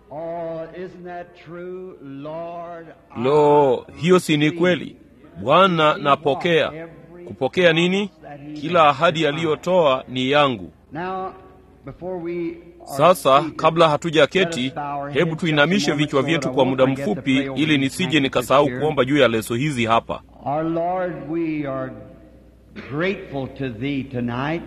Oh, isn't that true, Lord? Lo, hiyo si ni kweli? Bwana, napokea. Kupokea nini? Kila ahadi aliyotoa ni yangu. Now, before we are Sasa seated, kabla hatujaketi, hebu tuinamishe vichwa vyetu kwa muda mfupi, ili nisije nikasahau kuomba juu ya leso hizi hapa. Our Lord, we are grateful to Thee tonight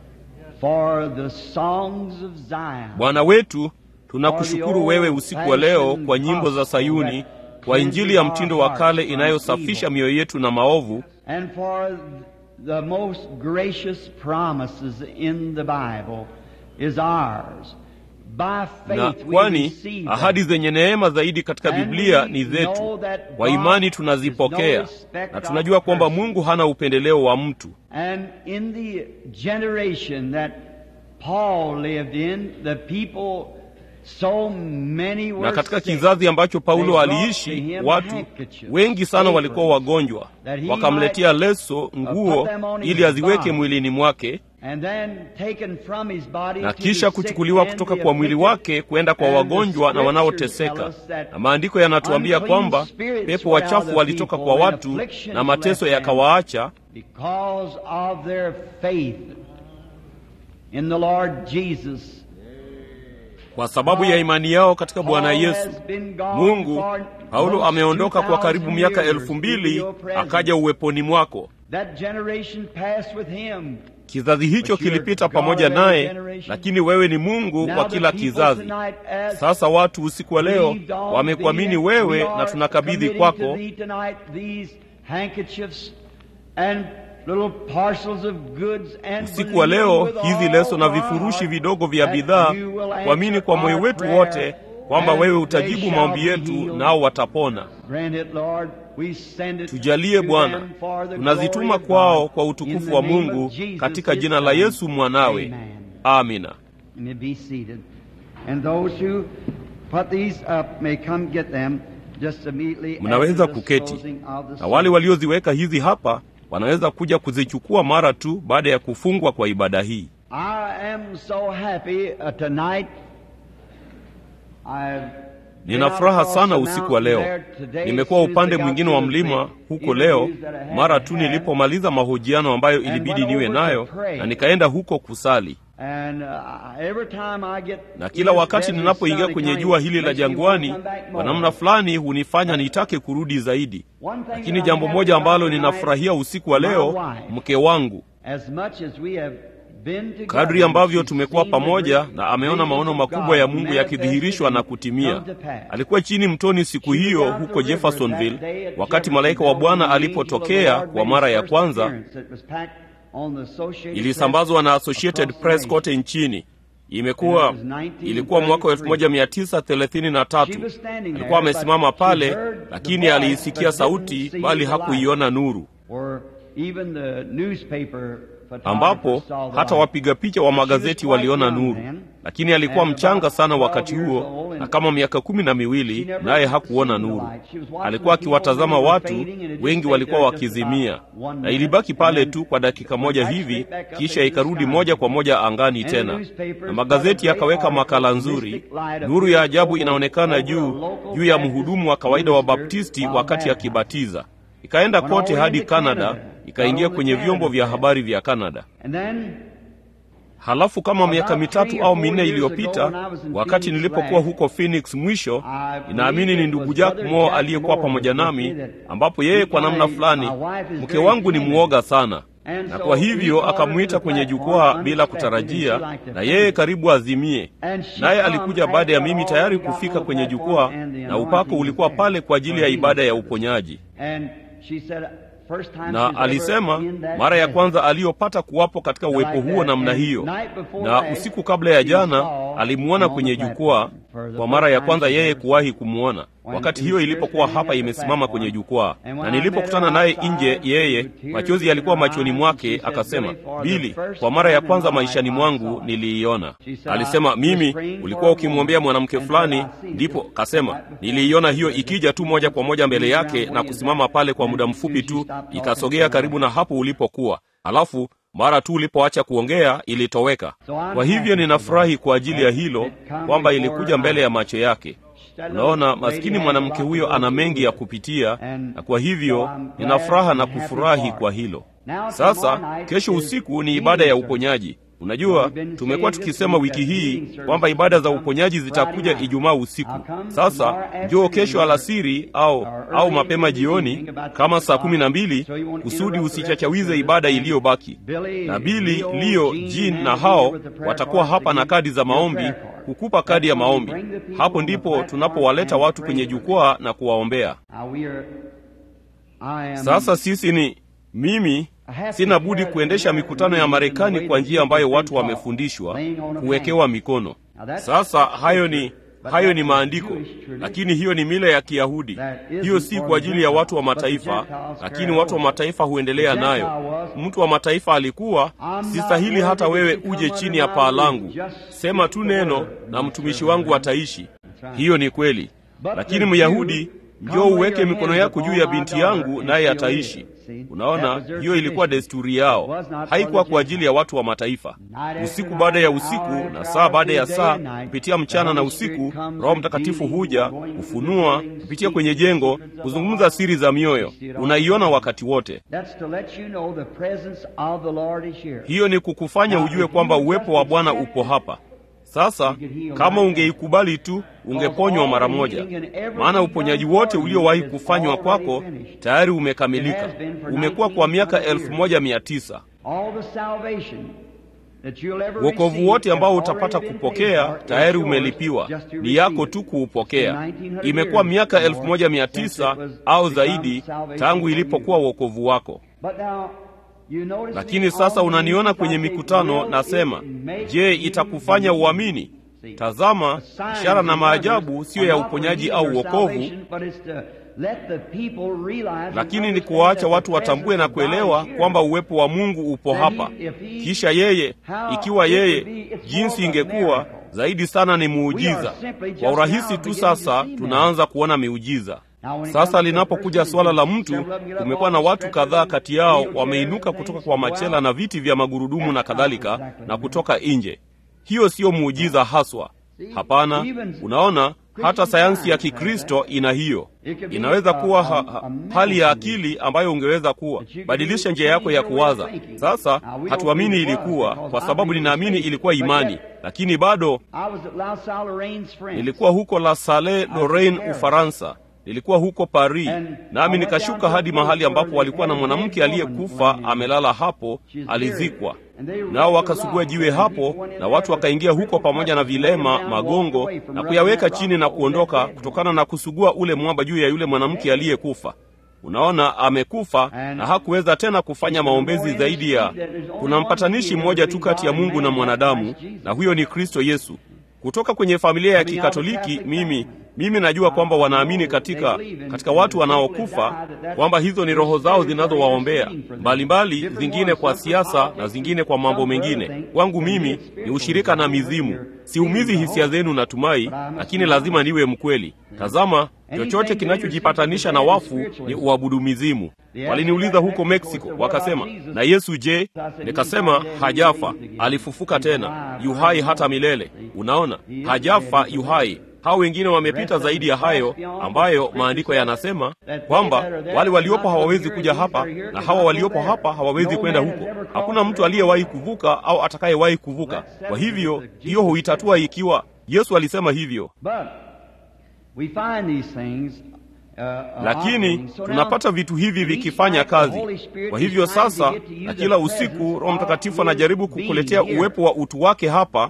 for the songs of Zion. Bwana wetu, tunakushukuru wewe usiku wa leo kwa nyimbo za Sayuni, kwa injili ya mtindo wa kale inayosafisha mioyo yetu na maovu, and for the most gracious promises in the Bible is ours. By na faith we kwani receive ahadi them. zenye neema zaidi katika And Biblia we ni know zetu. that Kwa God imani is tunazipokea, no respecter na of tunajua kwamba persons. Mungu hana upendeleo wa mtu. And in the generation that Paul lived in, the people, so many were Na katika sick. kizazi ambacho They Paulo brought to aliishi, him watu handkerchiefs, wengi sana walikuwa aprons, wagonjwa, that he wakamletea might, leso, uh, nguo put them on his ili aziweke body. mwilini mwake, and then taken from his body na to kisha the sick kuchukuliwa and kutoka the kwa mwili afflicted. wake kwenda kwa And the wagonjwa na scriptures wanaoteseka. tell us that Na maandiko yanatuambia unclean kwamba spirits pepo were out of wachafu the walitoka people kwa and watu afflictions na mateso left them. yakawaacha because of their faith in the Lord Jesus. kwa sababu ya imani yao katika Bwana Paul Yesu. has been gone Mungu, for Paulo almost ameondoka kwa 2,000 karibu miaka years elfu into mbili your presence. akaja uweponi mwako. That generation passed with him. Kizazi hicho But you're kilipita God pamoja of every naye, generation. lakini wewe ni Mungu Now wa the kila people kizazi. tonight as Sasa watu usiku wa leo believed on wamekuamini thee, wewe we na are tunakabidhi committing kwako to thee tonight these handkerchiefs and little parcels of goods and usiku wa leo believing with hizi all leso na our vifurushi heart vidogo vya that bidhaa, you will kuamini answer kwa moyo our wetu prayer wote kwamba and wewe they utajibu shall maombi be yetu healed. nao watapona. Grant it, Lord. We send it Tujalie to Bwana, them for the tunazituma glory of kwao God. kwa In utukufu the wa name of Mungu Jesus, katika his jina la Son. Yesu mwanawe. Amen. Amina. You may be seated. And those who put these up may come get them just immediately Mnaweza after the kuketi, closing of the na wale service. walioziweka hizi hapa wanaweza kuja kuzichukua mara tu baada ya kufungwa kwa ibada hii. I am so happy uh, tonight. I've Nina furaha sana usiku wa leo. Nimekuwa upande mwingine wa mlima huko leo, mara tu nilipomaliza mahojiano ambayo ilibidi niwe nayo, na nikaenda huko kusali. Na kila wakati ninapoingia kwenye jua hili la jangwani, kwa namna fulani hunifanya nitake kurudi zaidi. Lakini jambo moja ambalo ninafurahia usiku wa leo, mke wangu kadri ambavyo tumekuwa pamoja na ameona maono makubwa ya Mungu yakidhihirishwa na kutimia. Alikuwa chini mtoni siku hiyo huko Jeffersonville wakati malaika wa Bwana alipotokea kwa mara ya kwanza. Ilisambazwa na Associated Press kote nchini. Imekuwa ilikuwa mwaka wa 1933. Alikuwa amesimama pale, lakini aliisikia sauti, bali hakuiona nuru ambapo hata wapiga picha wa magazeti waliona nuru, lakini alikuwa mchanga sana wakati huo na kama miaka kumi na miwili, naye hakuona nuru. Alikuwa akiwatazama watu, wengi walikuwa wakizimia, na ilibaki pale tu kwa dakika moja hivi, kisha ikarudi moja kwa moja angani tena, na magazeti yakaweka makala nzuri. Nuru ya ajabu inaonekana juu juu ya mhudumu wa kawaida wa Baptisti wakati akibatiza ikaenda kote hadi Kanada, ikaingia kwenye vyombo vya habari vya Kanada. Halafu kama miaka mitatu au minne iliyopita, wakati nilipokuwa huko Phoenix mwisho, inaamini ni ndugu Jack Moore aliyekuwa pamoja nami, ambapo yeye kwa namna fulani, mke wangu ni mwoga sana, na kwa hivyo akamwita kwenye jukwaa bila kutarajia, na yeye karibu azimie. Naye alikuja baada ya mimi tayari kufika kwenye jukwaa, na upako ulikuwa pale kwa ajili ya ibada ya uponyaji na alisema mara ya kwanza aliyopata kuwapo katika uwepo huo namna hiyo, na usiku kabla ya jana alimuona kwenye jukwaa kwa mara ya kwanza yeye kuwahi kumwona. wakati hiyo ilipokuwa hapa imesimama kwenye jukwaa, na nilipokutana naye nje, yeye machozi yalikuwa machoni mwake, akasema, Bili, kwa mara ya kwanza maishani mwangu niliiona. Alisema, mimi ulikuwa ukimwombea mwanamke fulani, ndipo kasema, niliiona hiyo ikija tu moja kwa moja mbele yake na kusimama pale kwa muda mfupi tu, ikasogea karibu na hapo ulipokuwa, halafu mara tu ulipoacha kuongea ilitoweka. Kwa hivyo ninafurahi kwa ajili ya hilo kwamba ilikuja mbele ya macho yake. Unaona, maskini mwanamke huyo ana mengi ya kupitia, na kwa hivyo nina furaha na kufurahi kwa hilo. Sasa kesho usiku ni ibada ya uponyaji. Unajua, tumekuwa tukisema wiki hii kwamba ibada za uponyaji zitakuja Ijumaa usiku. Sasa njoo kesho alasiri au au mapema jioni kama saa kumi na mbili kusudi usichachawize ibada iliyobaki. Na Bili, Leo, Jean na hao watakuwa hapa na kadi za maombi kukupa kadi ya maombi. Hapo ndipo tunapowaleta watu kwenye jukwaa na kuwaombea. Sasa sisi ni mimi sina budi kuendesha mikutano ya Marekani kwa njia ambayo watu wamefundishwa kuwekewa mikono. Sasa hayo ni hayo ni maandiko, lakini hiyo ni mila ya Kiyahudi. Hiyo si kwa ajili ya watu wa mataifa, lakini watu wa mataifa huendelea nayo. Mtu wa mataifa alikuwa, sistahili hata wewe uje chini ya paa langu, sema tu neno na mtumishi wangu ataishi. Hiyo ni kweli, lakini Myahudi, njoo uweke mikono yako juu ya binti yangu naye ataishi. Unaona, hiyo ilikuwa desturi yao, haikuwa kwa ajili ya watu wa mataifa. Usiku baada ya usiku na saa baada ya saa, kupitia mchana na usiku, Roho Mtakatifu huja kufunua kupitia kwenye jengo, kuzungumza siri za mioyo. Unaiona wakati wote. Hiyo ni kukufanya ujue kwamba uwepo wa Bwana upo hapa. Sasa kama ungeikubali tu ungeponywa mara moja, maana uponyaji wote uliowahi kufanywa kwako tayari umekamilika. Umekuwa kwa miaka elfu moja mia tisa. Wokovu wote ambao utapata kupokea tayari umelipiwa, ni yako tu kuupokea. Imekuwa miaka elfu moja mia tisa au zaidi tangu ilipokuwa wokovu wako. Lakini sasa unaniona kwenye mikutano nasema, je, itakufanya uamini? Tazama, ishara na maajabu siyo ya uponyaji au wokovu, lakini ni kuwaacha watu watambue na kuelewa kwamba uwepo wa Mungu upo hapa. Kisha yeye, ikiwa yeye, jinsi ingekuwa zaidi sana ni muujiza. Kwa urahisi tu sasa tunaanza kuona miujiza. Sasa linapokuja suala la mtu, kumekuwa na watu kadhaa kati yao wameinuka kutoka kwa machela na viti vya magurudumu na kadhalika, na kutoka nje. Hiyo siyo muujiza haswa, hapana. Unaona, hata sayansi ya Kikristo ina hiyo. Inaweza kuwa ha, ha, hali ya akili ambayo ungeweza kuwa badilisha njia yako ya kuwaza. Sasa hatuamini ilikuwa, kwa sababu ninaamini ilikuwa imani, lakini bado nilikuwa huko La Salle Lorraine, Ufaransa nilikuwa huko Paris, nami nikashuka hadi mahali ambapo walikuwa na mwanamke aliyekufa amelala hapo, alizikwa. Nao wakasugua jiwe hapo, na watu wakaingia huko pamoja na vilema, magongo, na kuyaweka chini na kuondoka, kutokana na kusugua ule mwamba juu ya yule mwanamke aliyekufa. Unaona, amekufa na hakuweza tena kufanya maombezi zaidi ya. Kuna mpatanishi mmoja tu kati ya Mungu na mwanadamu, na huyo ni Kristo Yesu. Kutoka kwenye familia ya Kikatoliki, mimi mimi najua kwamba wanaamini katika katika watu wanaokufa, kwamba hizo ni roho zao zinazowaombea mbalimbali, zingine kwa siasa na zingine kwa mambo mengine. Kwangu mimi ni ushirika na mizimu. Siumizi hisia zenu, natumai, lakini lazima niwe mkweli. Tazama, chochote kinachojipatanisha na wafu ni uabudu mizimu. Waliniuliza huko Meksiko, wakasema, na Yesu je? Nikasema hajafa, alifufuka tena, yuhai hata milele. Unaona, hajafa, yuhai. Hao wengine wamepita zaidi ya hayo, ambayo maandiko yanasema kwamba wale waliopo hawawezi kuja hapa na hawa waliopo hapa hawawezi kwenda huko. Hakuna mtu aliyewahi kuvuka au atakayewahi kuvuka. Kwa hivyo hiyo huitatua ikiwa Yesu alisema hivyo. Lakini tunapata vitu hivi vikifanya kazi. Kwa hivyo sasa, na kila usiku Roho Mtakatifu anajaribu kukuletea uwepo wa utu wake hapa,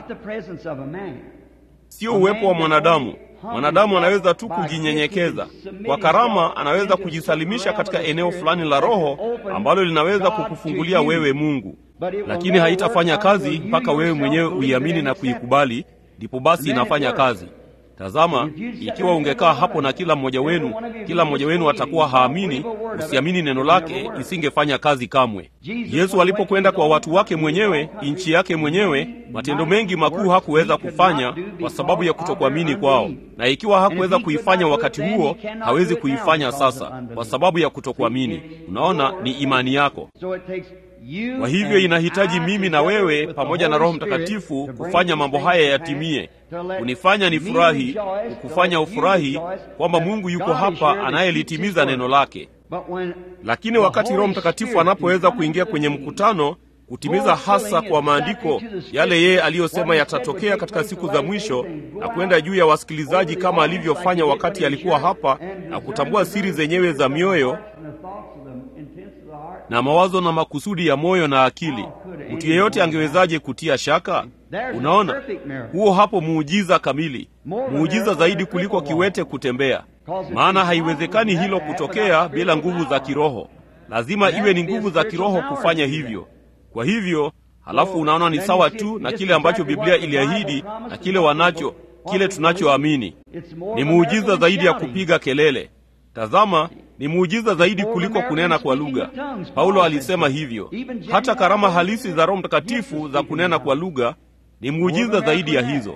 sio uwepo wa mwanadamu. Mwanadamu anaweza tu kujinyenyekeza kwa karama, anaweza kujisalimisha katika eneo fulani la Roho ambalo linaweza kukufungulia wewe Mungu, lakini haitafanya kazi mpaka wewe mwenyewe uiamini na kuikubali, ndipo basi inafanya kazi. Tazama, ikiwa ungekaa hapo na kila mmoja wenu, kila mmoja wenu atakuwa haamini, usiamini neno lake, isingefanya kazi kamwe. Yesu alipokwenda kwa watu wake mwenyewe, nchi yake mwenyewe, matendo mengi makuu hakuweza kufanya kwa sababu ya kutokuamini kwao, na ikiwa hakuweza kuifanya wakati huo, hawezi kuifanya sasa kwa sababu ya kutokuamini. Unaona, ni imani yako. Kwa hivyo inahitaji mimi na wewe pamoja na Roho Mtakatifu kufanya mambo haya yatimie, kunifanya nifurahi, kukufanya ufurahi kwamba Mungu yuko hapa anayelitimiza neno lake. Lakini wakati Roho Mtakatifu anapoweza kuingia kwenye mkutano kutimiza hasa kwa maandiko yale yeye aliyosema yatatokea katika siku za mwisho, na kwenda juu ya wasikilizaji kama alivyofanya wakati alikuwa hapa, na kutambua siri zenyewe za mioyo na mawazo na makusudi ya moyo na akili. Mtu yeyote angewezaje kutia shaka? Unaona, huo hapo muujiza kamili, muujiza zaidi kuliko kiwete kutembea. Maana haiwezekani hilo kutokea bila nguvu za kiroho. Lazima iwe ni nguvu za kiroho kufanya hivyo. Kwa hivyo, halafu unaona ni sawa tu na kile ambacho Biblia iliahidi na kile wanacho, kile tunachoamini. Ni muujiza zaidi ya kupiga kelele. Tazama, ni muujiza zaidi kuliko kunena kwa lugha. Paulo alisema hivyo. Hata karama halisi za Roho Mtakatifu za kunena kwa lugha ni muujiza zaidi ya hizo.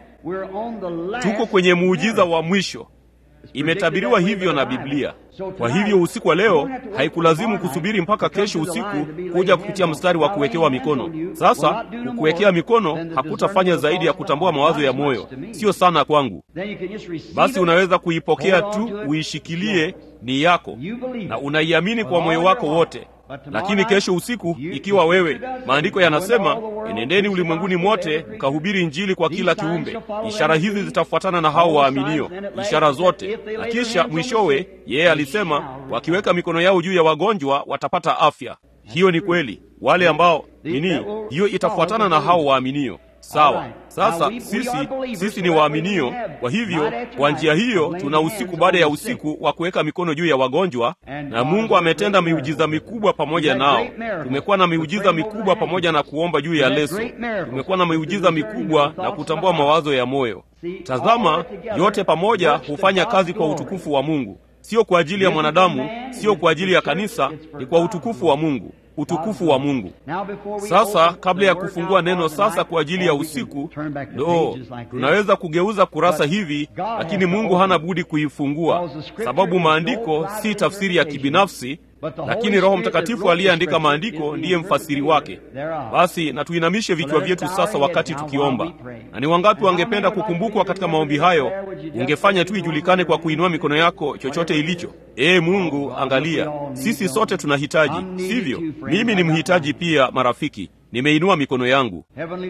Tuko kwenye muujiza wa mwisho. Imetabiriwa hivyo na Biblia. Kwa hivyo usiku wa leo haikulazimu kusubiri mpaka kesho usiku kuja kupitia mstari wa kuwekewa mikono. Sasa kukuwekea mikono hakutafanya zaidi ya kutambua mawazo ya moyo, sio sana kwangu. Basi unaweza kuipokea tu, uishikilie, ni yako na unaiamini kwa moyo wako wote. Lakini kesho usiku, ikiwa wewe, maandiko yanasema, enendeni ulimwenguni mote mkahubiri Injili kwa kila kiumbe, ishara hizi zitafuatana na hao waaminio, ishara zote. Na kisha mwishowe, yeye alisema, wakiweka mikono yao juu ya wagonjwa watapata afya. Hiyo ni kweli, wale ambao nini, hiyo itafuatana na hao waaminio. Sawa. Sasa sisi sisi ni waaminio. Kwa hivyo kwa njia hiyo tuna usiku baada ya usiku wa kuweka mikono juu ya wagonjwa, na Mungu ametenda miujiza mikubwa pamoja nao. Tumekuwa na miujiza mikubwa pamoja na kuomba juu ya leso. Tumekuwa na miujiza mikubwa na kutambua mawazo ya moyo. Tazama, yote pamoja hufanya kazi kwa utukufu wa Mungu, sio kwa ajili ya mwanadamu, sio kwa ajili ya kanisa, ni kwa utukufu wa Mungu utukufu wa Mungu. Sasa kabla ya kufungua neno sasa kwa ajili ya usiku, ndo tunaweza kugeuza kurasa hivi, lakini Mungu hana budi kuifungua, sababu maandiko si tafsiri ya kibinafsi, lakini Roho Mtakatifu aliyeandika maandiko ndiye mfasiri wake. Basi na tuinamishe vichwa vyetu sasa wakati tukiomba. Na ni wangapi wangependa kukumbukwa katika maombi hayo? Ungefanya tu ijulikane kwa kuinua mikono yako, chochote ilicho. Ee Mungu, angalia, sisi sote tunahitaji, sivyo? Mimi ni mhitaji pia, marafiki. Nimeinua mikono yangu.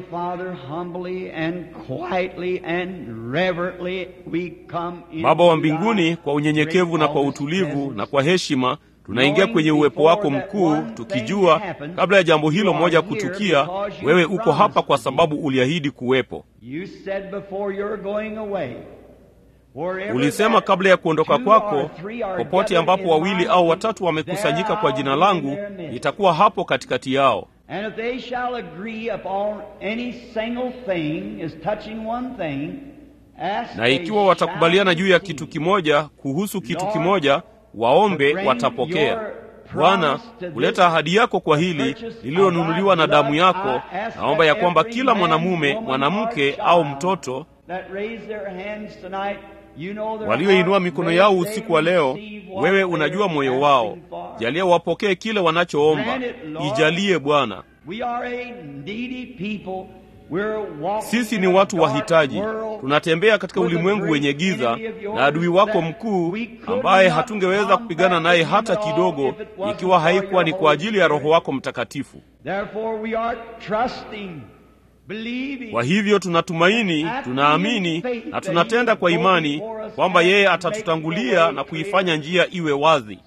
Baba wa mbinguni, kwa unyenyekevu na kwa utulivu na kwa heshima tunaingia kwenye uwepo wako mkuu, tukijua kabla ya jambo hilo moja kutukia, wewe uko hapa kwa sababu uliahidi kuwepo. Ulisema kabla ya kuondoka kwako, popote ambapo wawili au watatu wamekusanyika kwa jina langu, nitakuwa hapo katikati yao. Na ikiwa watakubaliana juu ya kitu kimoja, kuhusu kitu kimoja waombe watapokea. Bwana, kuleta ahadi yako kwa hili lililonunuliwa na damu yako, naomba ya kwamba kila mwanamume, mwanamke au mtoto walioinua mikono yao usiku wa leo, wewe unajua moyo wao, jalia wapokee kile wanachoomba. Ijalie Bwana. Sisi ni watu wahitaji, tunatembea katika ulimwengu wenye giza na adui wako mkuu, ambaye hatungeweza kupigana naye hata kidogo, ikiwa haikuwa ni kwa ajili ya Roho wako Mtakatifu. Kwa hivyo tunatumaini, tunaamini na tunatenda kwa imani kwamba yeye atatutangulia na kuifanya njia iwe wazi.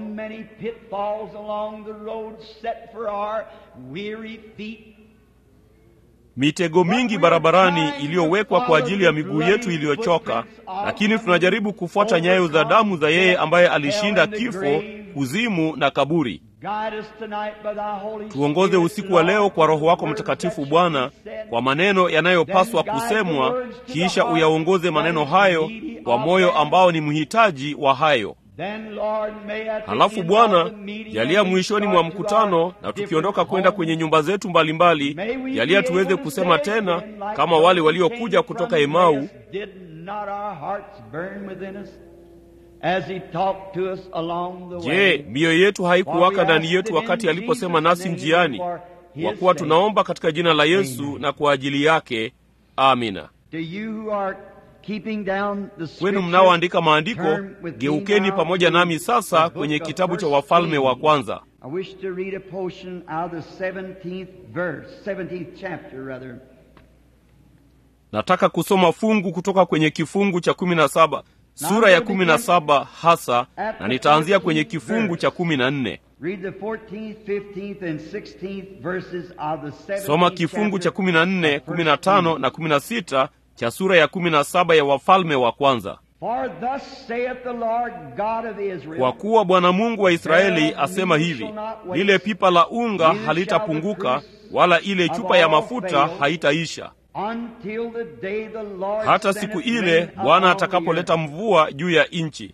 Mitego mingi barabarani iliyowekwa kwa ajili ya miguu yetu iliyochoka, lakini tunajaribu kufuata nyayo za damu za yeye ambaye alishinda kifo, kuzimu na kaburi. Tuongoze usiku wa leo kwa Roho wako Mtakatifu Bwana, kwa maneno yanayopaswa kusemwa, kisha uyaongoze maneno hayo kwa moyo ambao ni mhitaji wa hayo. Halafu Bwana, jalia mwishoni mwa mkutano na tukiondoka kwenda kwenye nyumba zetu mbalimbali, jalia tuweze kusema tena kama wale waliokuja kutoka Emau, je, mioyo yetu haikuwaka ndani yetu wakati aliposema nasi njiani? Kwa kuwa tunaomba katika jina la Yesu na kwa ajili yake, amina. Kwenu mnaoandika maandiko, geukeni pamoja nami sasa kwenye kitabu cha Wafalme wa Kwanza. Nataka kusoma fungu kutoka kwenye kifungu cha kumi na saba sura ya kumi na saba hasa, na nitaanzia kwenye kifungu cha kumi na nne. Soma kifungu cha kumi na nne, kumi na tano na kumi na sita cha sura ya kumi na saba ya Wafalme wa Kwanza. Kwa kuwa Bwana Mungu wa Israeli asema hivi, lile pipa la unga halitapunguka, wala ile chupa ya mafuta haitaisha, hata siku ile Bwana atakapoleta mvua juu ya nchi.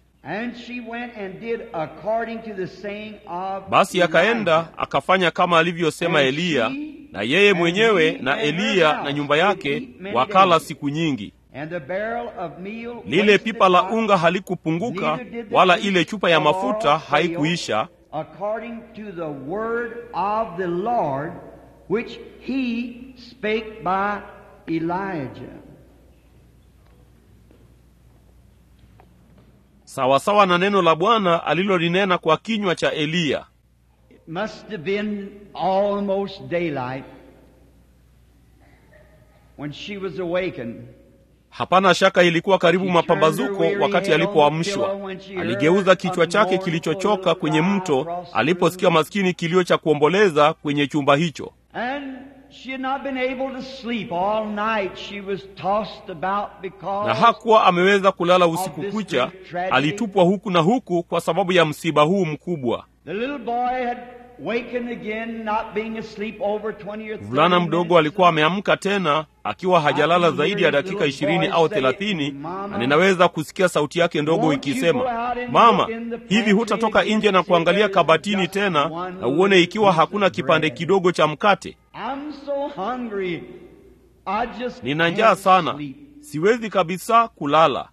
Basi akaenda akafanya kama alivyosema Eliya, na yeye mwenyewe na Eliya na nyumba yake wakala siku nyingi. Lile pipa la unga halikupunguka, wala ile chupa ya mafuta haikuisha, sawasawa na neno la Bwana alilolinena kwa kinywa cha Eliya. Hapana shaka ilikuwa karibu mapambazuko wakati alipoamshwa. Aligeuza kichwa chake kilichochoka kwenye mto aliposikia maskini kilio cha kuomboleza kwenye chumba hicho. Na hakuwa ameweza kulala usiku kucha, alitupwa huku na huku kwa sababu ya msiba huu mkubwa. Mvulana mdogo alikuwa ameamka tena akiwa hajalala zaidi ya dakika ishirini au thelathini, na ninaweza kusikia sauti yake ndogo ikisema, mama, hivi hutatoka nje na kuangalia kabatini tena na uone ikiwa hakuna kipande kidogo cha mkate? Nina njaa sana, siwezi kabisa kulala.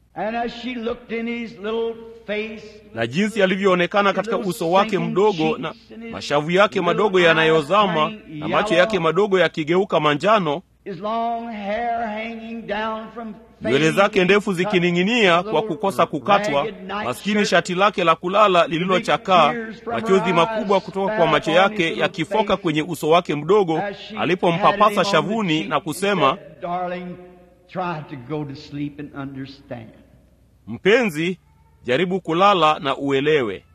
Na jinsi alivyoonekana katika uso wake mdogo na mashavu yake madogo yanayozama na macho yake madogo yakigeuka manjano, nywele zake ndefu zikining'inia kwa kukosa kukatwa, maskini shati lake la kulala lililochakaa, machozi makubwa kutoka kwa macho yake yakifoka kwenye uso wake mdogo alipompapasa shavuni na kusema, mpenzi, jaribu kulala na uelewe.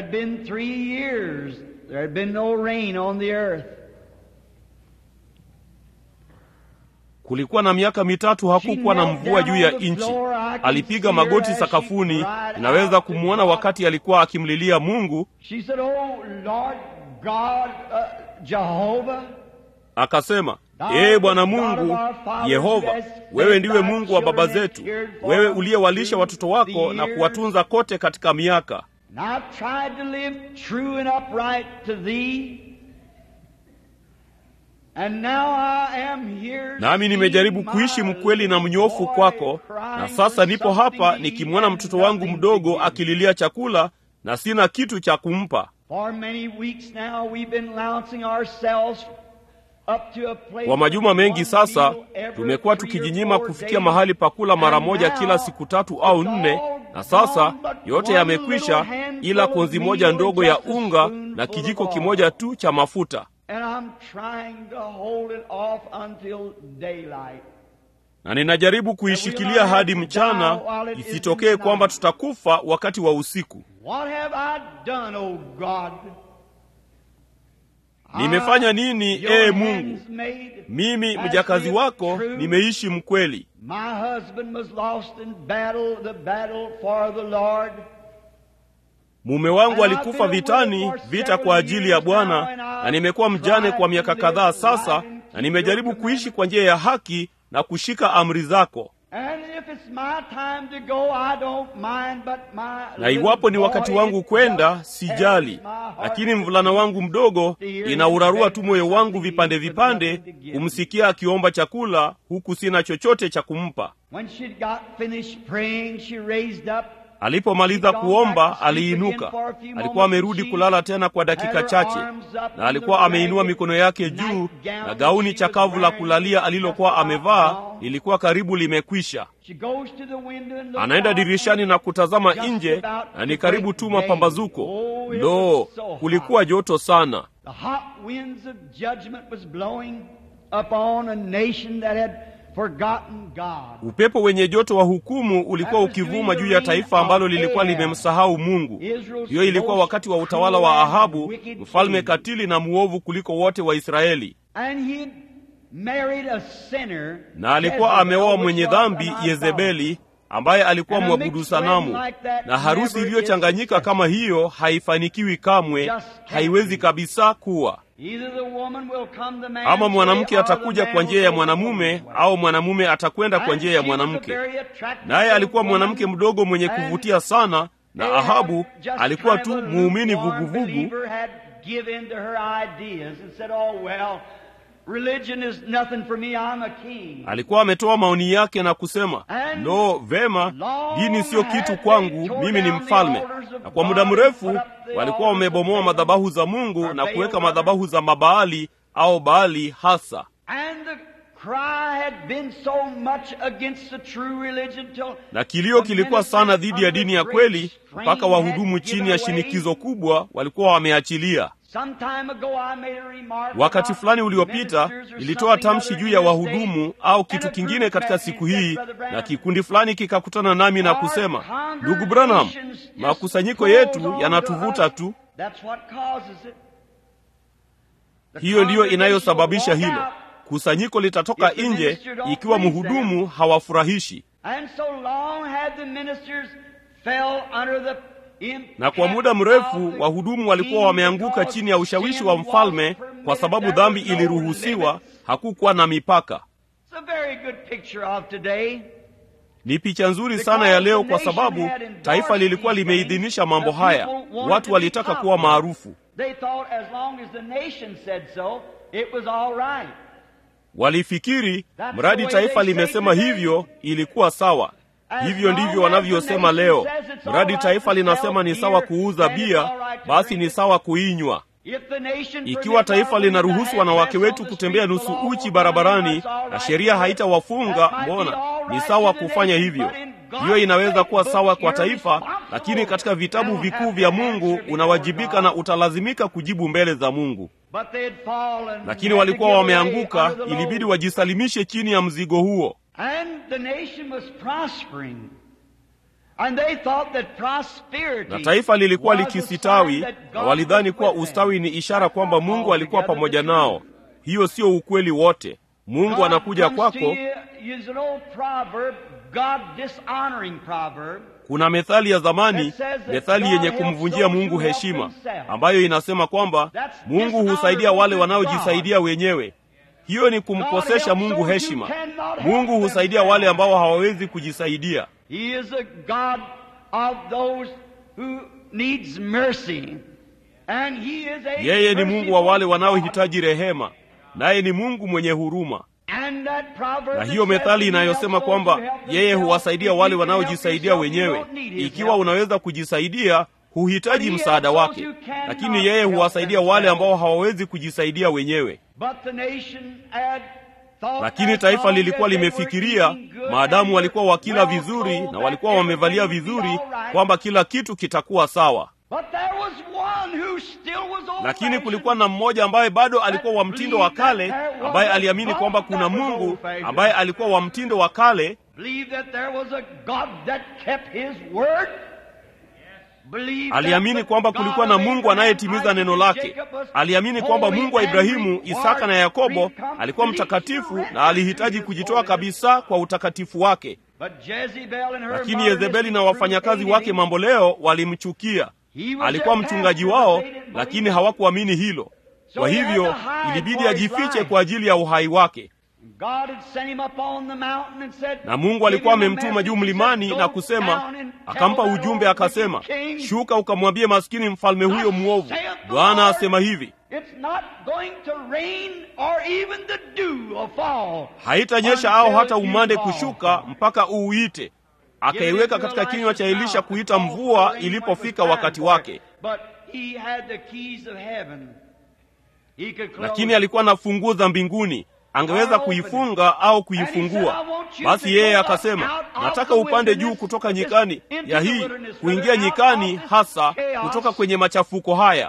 Kulikuwa na miaka mitatu hakukuwa na mvua juu ya nchi. Alipiga magoti sakafuni, inaweza kumwona wakati alikuwa akimlilia Mungu. Akasema, Ee Bwana Mungu Yehova, wewe ndiwe Mungu wa baba zetu, wewe uliyewalisha watoto wako na kuwatunza kote katika miaka. Nami nimejaribu kuishi mkweli na mnyofu kwako, na sasa nipo hapa nikimwona mtoto wangu mdogo akililia chakula na sina kitu cha kumpa. Kwa majuma mengi sasa tumekuwa tukijinyima kufikia mahali pa kula mara moja kila siku tatu au nne, na sasa yote yamekwisha, ila konzi moja ndogo ya unga na kijiko kimoja tu cha mafuta. Na ninajaribu kuishikilia hadi mchana, isitokee kwamba tutakufa wakati wa usiku. Nimefanya nini, ee Mungu? Mimi mjakazi wako nimeishi mkweli. Mume wangu alikufa vitani, vita kwa ajili ya Bwana, na nimekuwa mjane kwa miaka kadhaa sasa, na nimejaribu kuishi kwa njia ya haki na kushika amri zako. Na iwapo ni wakati wangu kwenda, sijali, lakini mvulana wangu mdogo inaurarua tu moyo wangu vipande vipande, kumsikia akiomba chakula huku sina chochote cha kumpa. Alipomaliza kuomba, aliinuka. Alikuwa amerudi kulala tena kwa dakika chache, na alikuwa ameinua mikono yake juu, na gauni chakavu la kulalia alilokuwa amevaa lilikuwa karibu limekwisha. Anaenda dirishani na kutazama nje, na ni karibu tu mapambazuko. Lo, kulikuwa joto sana. Upepo wenye joto wa hukumu ulikuwa ukivuma juu ya taifa ambalo lilikuwa limemsahau Mungu. Hiyo ilikuwa wakati wa utawala wa Ahabu, mfalme katili na mwovu kuliko wote wa Israeli, na alikuwa ameoa mwenye dhambi Yezebeli, ambaye alikuwa mwabudu sanamu. Na harusi iliyochanganyika kama hiyo haifanikiwi kamwe, haiwezi kabisa kuwa ama mwanamke atakuja kwa njia ya mwanamume au mwanamume atakwenda kwa njia ya mwanamke. Naye alikuwa mwanamke mdogo mwenye kuvutia sana, na Ahabu alikuwa tu muumini vuguvugu. Alikuwa ametoa maoni yake na kusema, lo, vema, dini siyo kitu kwangu, mimi ni mfalme. Na kwa muda mrefu walikuwa wamebomoa madhabahu za Mungu na kuweka madhabahu za Mabaali au Baali hasa. Na kilio kilikuwa sana dhidi ya dini ya kweli, mpaka wahudumu chini ya shinikizo kubwa walikuwa wameachilia. Wakati fulani uliopita nilitoa tamshi juu ya wahudumu au kitu kingine katika siku hii, na kikundi fulani kikakutana nami na kusema, ndugu Branham, makusanyiko yetu yanatuvuta tu. Hiyo ndiyo inayosababisha hilo. Kusanyiko litatoka nje ikiwa mhudumu hawafurahishi na kwa muda mrefu wahudumu walikuwa wameanguka chini ya ushawishi wa mfalme, kwa sababu dhambi iliruhusiwa, hakukuwa na mipaka. Ni picha nzuri sana ya leo, kwa sababu taifa lilikuwa limeidhinisha mambo haya. Watu walitaka kuwa maarufu, walifikiri mradi taifa limesema hivyo ilikuwa sawa. Hivyo ndivyo wanavyosema leo. Mradi taifa linasema ni sawa kuuza bia, basi ni sawa kuinywa. Ikiwa taifa linaruhusu wanawake wetu kutembea nusu uchi barabarani na sheria haitawafunga, mbona ni sawa kufanya hivyo? Hiyo inaweza kuwa sawa kwa taifa, lakini katika vitabu vikuu vya Mungu unawajibika na utalazimika kujibu mbele za Mungu. Lakini walikuwa wameanguka, ilibidi wajisalimishe chini ya mzigo huo. Na taifa lilikuwa likisitawi, na walidhani kuwa ustawi ni ishara kwamba Mungu alikuwa pamoja nao. Hiyo sio ukweli wote. Mungu anakuja kwako. Kuna methali ya zamani, methali yenye kumvunjia Mungu heshima, ambayo inasema kwamba Mungu husaidia wale wanaojisaidia wenyewe. Hiyo ni kumkosesha Mungu heshima. Mungu husaidia wale ambao hawawezi kujisaidia. Yeye ni Mungu wa wale wanaohitaji rehema, naye ni Mungu mwenye huruma. Na hiyo methali inayosema kwamba yeye huwasaidia wale wanaojisaidia wenyewe. Ikiwa unaweza kujisaidia, huhitaji msaada wake, lakini yeye huwasaidia wale ambao hawawezi kujisaidia wenyewe. Lakini taifa lilikuwa limefikiria, maadamu walikuwa wakila vizuri na walikuwa wamevalia vizuri, kwamba kila kitu kitakuwa sawa. Lakini kulikuwa na mmoja ambaye bado alikuwa wa mtindo wa kale, ambaye aliamini kwamba kuna Mungu ambaye alikuwa wa mtindo wa kale, aliamini kwamba kulikuwa na Mungu anayetimiza neno lake. Aliamini kwamba Mungu wa Ibrahimu, Isaka na Yakobo alikuwa mtakatifu na alihitaji kujitoa kabisa kwa utakatifu wake. Lakini Yezebeli na wafanyakazi wake mambo leo walimchukia. Alikuwa mchungaji wao, lakini hawakuamini hilo. Kwa hivyo ilibidi ajifiche kwa ajili ya uhai wake, na Mungu alikuwa amemtuma juu mlimani na kusema, akampa ujumbe akasema, shuka ukamwambie maskini mfalme huyo mwovu, Bwana asema hivi, haitanyesha au hata umande kushuka mpaka uuite. Akaiweka katika kinywa cha Elisha kuita mvua ilipofika wakati wake, lakini alikuwa na funguo za mbinguni angeweza kuifunga au kuifungua. Basi yeye akasema, nataka upande juu kutoka nyikani ya hii, kuingia nyikani, hasa kutoka kwenye machafuko haya.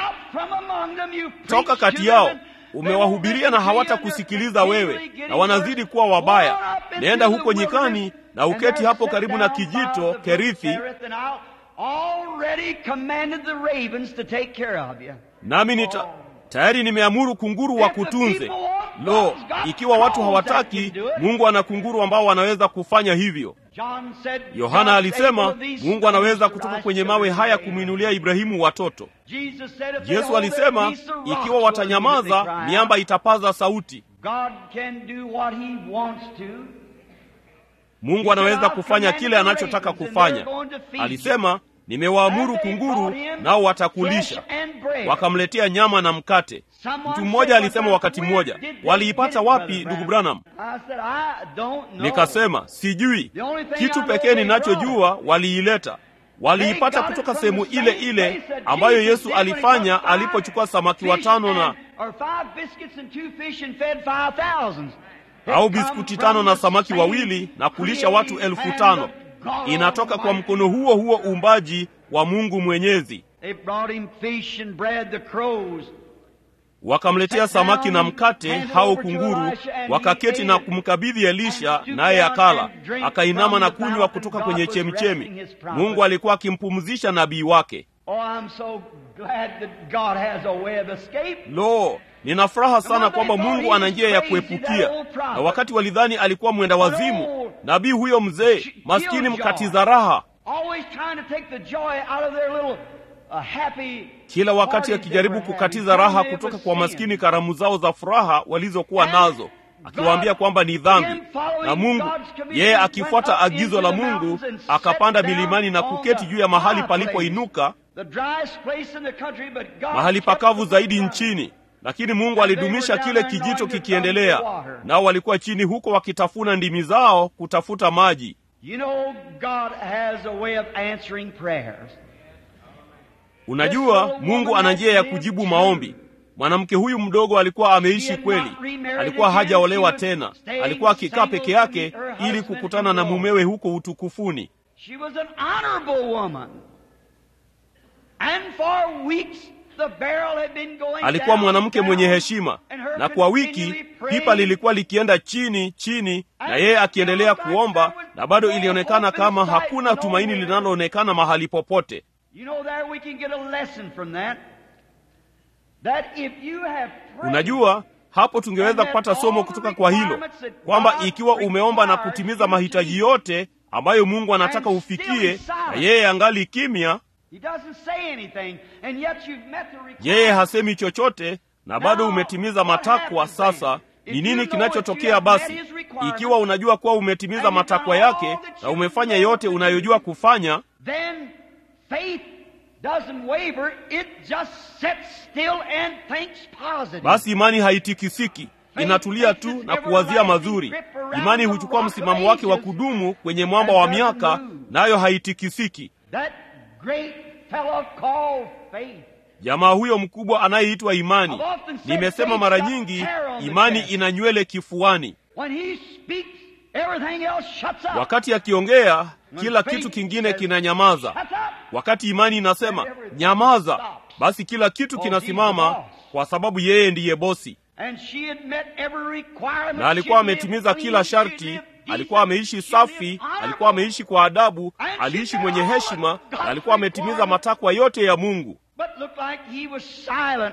Toka kati yao, umewahubiria na hawatakusikiliza wewe, na wanazidi kuwa wabaya. Nenda huko nyikani na uketi hapo karibu na kijito Kerithi, nami nita tayari nimeamuru kunguru wa kutunze. Lo, ikiwa watu hawataki, Mungu ana kunguru ambao wanaweza kufanya hivyo. Yohana alisema Mungu anaweza kutoka kwenye mawe haya kumwinulia Ibrahimu watoto. Yesu alisema ikiwa watanyamaza, miamba itapaza sauti. Mungu anaweza kufanya kile anachotaka kufanya. Alisema nimewaamuru kunguru, nao watakulisha. Wakamletea nyama na mkate. Mtu mmoja alisema wakati mmoja, waliipata wapi ndugu Branham? Nikasema sijui. Kitu pekee ninachojua, waliileta. Waliipata kutoka sehemu ile ile ambayo Yesu alifanya alipochukua samaki watano na au biskuti tano na samaki wawili na kulisha watu elfu tano. Inatoka kwa mkono huo huo uumbaji wa Mungu Mwenyezi. Wakamletea samaki na mkate hao kunguru, wakaketi na kumkabidhi Elisha, naye akala, akainama na kunywa kutoka kwenye chemichemi. Mungu alikuwa akimpumzisha nabii wake. Lo, nina furaha sana kwamba Mungu ana njia ya kuepukia. Na wakati walidhani alikuwa mwenda wazimu, nabii huyo mzee maskini mkatiza raha, kila wakati akijaribu kukatiza raha kutoka kwa maskini karamu zao za furaha walizokuwa nazo, akiwaambia kwamba ni dhambi. Na Mungu yeye akifuata agizo la Mungu akapanda milimani na kuketi juu ya mahali palipoinuka, mahali pakavu zaidi nchini lakini Mungu alidumisha kile kijito kikiendelea, nao walikuwa chini huko wakitafuna ndimi zao kutafuta maji. You know, God has a way of answering prayers. Unajua, Mungu ana njia ya kujibu maombi. Mwanamke huyu mdogo alikuwa ameishi kweli, alikuwa hajaolewa tena, alikuwa akikaa peke yake ili kukutana na mumewe huko utukufuni. She was an honorable woman. And for weeks the barrel had been going Alikuwa down, mwanamke down, mwenye heshima, and her na kwa wiki continually praying. pipa lilikuwa likienda chini chini, na yeye akiendelea kuomba, na bado ilionekana kama hakuna tumaini linaloonekana mahali popote. You know there we can get a lesson from that. That if you have prayed, Unajua, hapo tungeweza kupata somo kutoka kwa hilo kwamba ikiwa umeomba na kutimiza mahitaji yote ambayo Mungu anataka ufikie, na yeye angali kimya, He doesn't say anything, and yet you've met the requirement. yeye hasemi chochote na bado umetimiza matakwa. Sasa ni nini kinachotokea basi? Ikiwa unajua kuwa umetimiza matakwa yake na umefanya yote unayojua kufanya, Then faith doesn't waver, it just sits still and thinks positive. basi imani haitikisiki, inatulia tu na kuwazia mazuri. Imani huchukua msimamo wake wa kudumu kwenye mwamba wa miaka, nayo haitikisiki. That great fellow called faith. Jamaa huyo mkubwa anayeitwa imani. Nimesema mara nyingi, imani ina nywele kifuani. When he speaks, everything else shuts up. Wakati akiongea, kila kitu kingine kinanyamaza. Shuts up. Wakati imani inasema nyamaza, basi kila kitu kinasimama, kwa sababu yeye ndiye bosi, And she had met every requirement. na alikuwa She lived ametimiza clean, kila she sharti. lived Alikuwa decent, ameishi she safi, lived honorable. alikuwa ameishi kwa adabu, aliishi mwenye heshima, na alikuwa ametimiza matakwa yote ya Mungu. But looked like he was silent.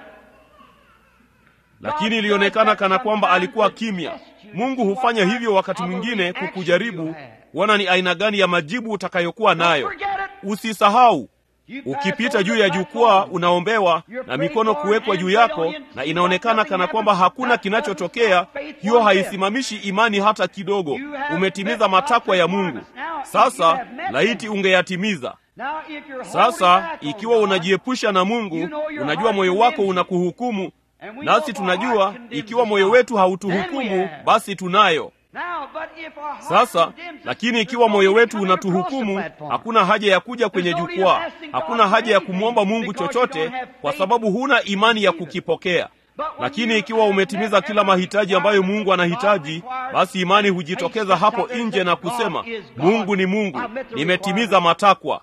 lakini ilionekana kana kwamba alikuwa kimya. Mungu hufanya hivyo wakati mwingine kukujaribu kuona ni aina gani ya majibu utakayokuwa nayo. Forget it. Usisahau, ukipita juu ya jukwaa unaombewa na mikono kuwekwa juu yako na inaonekana kana kwamba hakuna kinachotokea hiyo haisimamishi imani hata kidogo umetimiza matakwa ya mungu sasa laiti ungeyatimiza sasa ikiwa unajiepusha na mungu unajua moyo wako unakuhukumu nasi tunajua ikiwa moyo wetu hautuhukumu basi tunayo sasa lakini ikiwa moyo wetu unatuhukumu hakuna haja ya kuja kwenye jukwaa hakuna haja ya kumwomba mungu chochote kwa sababu huna imani ya kukipokea lakini ikiwa umetimiza kila mahitaji ambayo mungu anahitaji basi imani hujitokeza hapo nje na kusema mungu ni mungu nimetimiza matakwa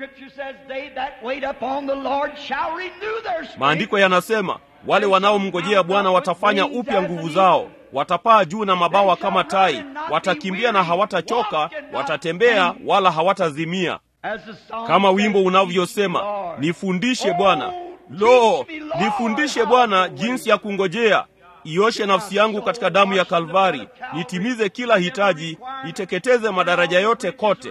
maandiko yanasema wale wanaomngojea bwana watafanya upya nguvu zao watapaa juu na mabawa kama tai watakimbia na hawatachoka watatembea wala hawatazimia kama wimbo unavyosema nifundishe bwana lo nifundishe bwana jinsi ya kungojea ioshe nafsi yangu katika damu ya kalvari nitimize kila hitaji niteketeze madaraja yote kote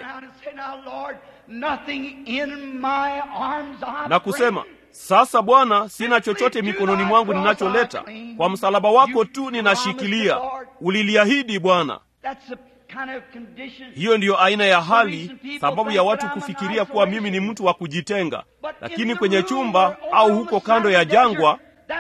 na kusema sasa bwana sina chochote mikononi mwangu ninacholeta kwa msalaba wako tu ninashikilia uliliahidi bwana hiyo ndiyo aina ya hali sababu ya watu kufikiria kuwa mimi ni mtu wa kujitenga lakini kwenye chumba au huko kando ya jangwa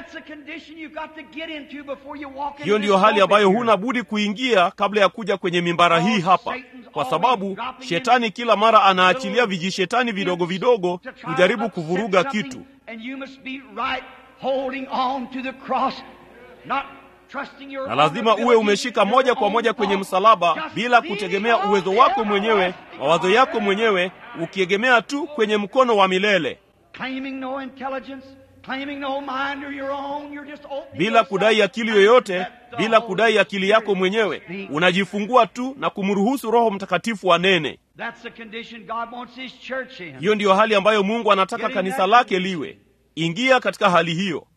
hiyo ndiyo hali ambayo huna budi kuingia kabla ya kuja kwenye mimbara hii hapa kwa sababu shetani kila mara anaachilia vijishetani vidogo vidogo kujaribu kuvuruga kitu na lazima uwe umeshika moja kwa moja kwenye msalaba bila kutegemea uwezo wako mwenyewe mawazo yako mwenyewe ukiegemea tu kwenye mkono wa milele bila kudai akili yoyote bila kudai akili yako mwenyewe unajifungua tu na kumruhusu roho mtakatifu anene hiyo ndiyo hali ambayo mungu anataka kanisa lake liwe ingia katika hali hiyo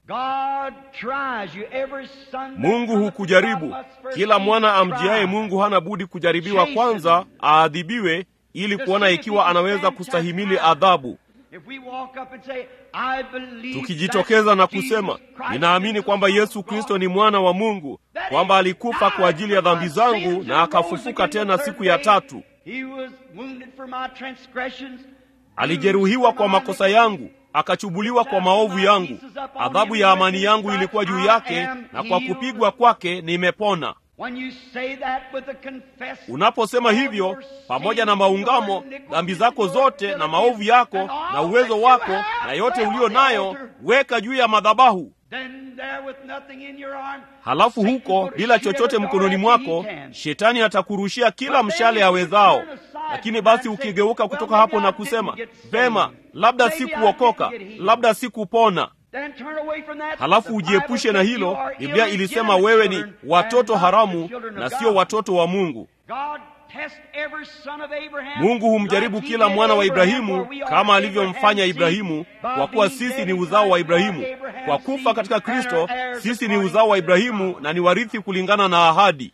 mungu hukujaribu kila mwana amjiaye mungu hana budi kujaribiwa kwanza aadhibiwe ili kuona ikiwa anaweza kustahimili adhabu tukijitokeza na kusema ninaamini kwamba yesu kristo ni mwana wa mungu kwamba alikufa kwa ajili ya dhambi zangu na akafufuka tena siku ya tatu alijeruhiwa kwa makosa yangu akachubuliwa kwa maovu yangu adhabu ya amani yangu ilikuwa juu yake na kwa kupigwa kwake nimepona unaposema hivyo pamoja na maungamo dhambi zako zote na maovu yako na uwezo wako na yote ulio nayo weka juu ya madhabahu halafu huko bila chochote mkononi mwako shetani atakurushia kila mshale awezao lakini basi ukigeuka kutoka hapo na kusema vema labda sikuokoka labda sikupona halafu ujiepushe na hilo biblia ilisema wewe ni watoto haramu na sio watoto wa mungu mungu humjaribu kila mwana wa ibrahimu kama alivyomfanya ibrahimu kwa kuwa sisi ni uzao wa ibrahimu kwa kufa katika kristo sisi ni uzao wa ibrahimu na ni warithi kulingana na ahadi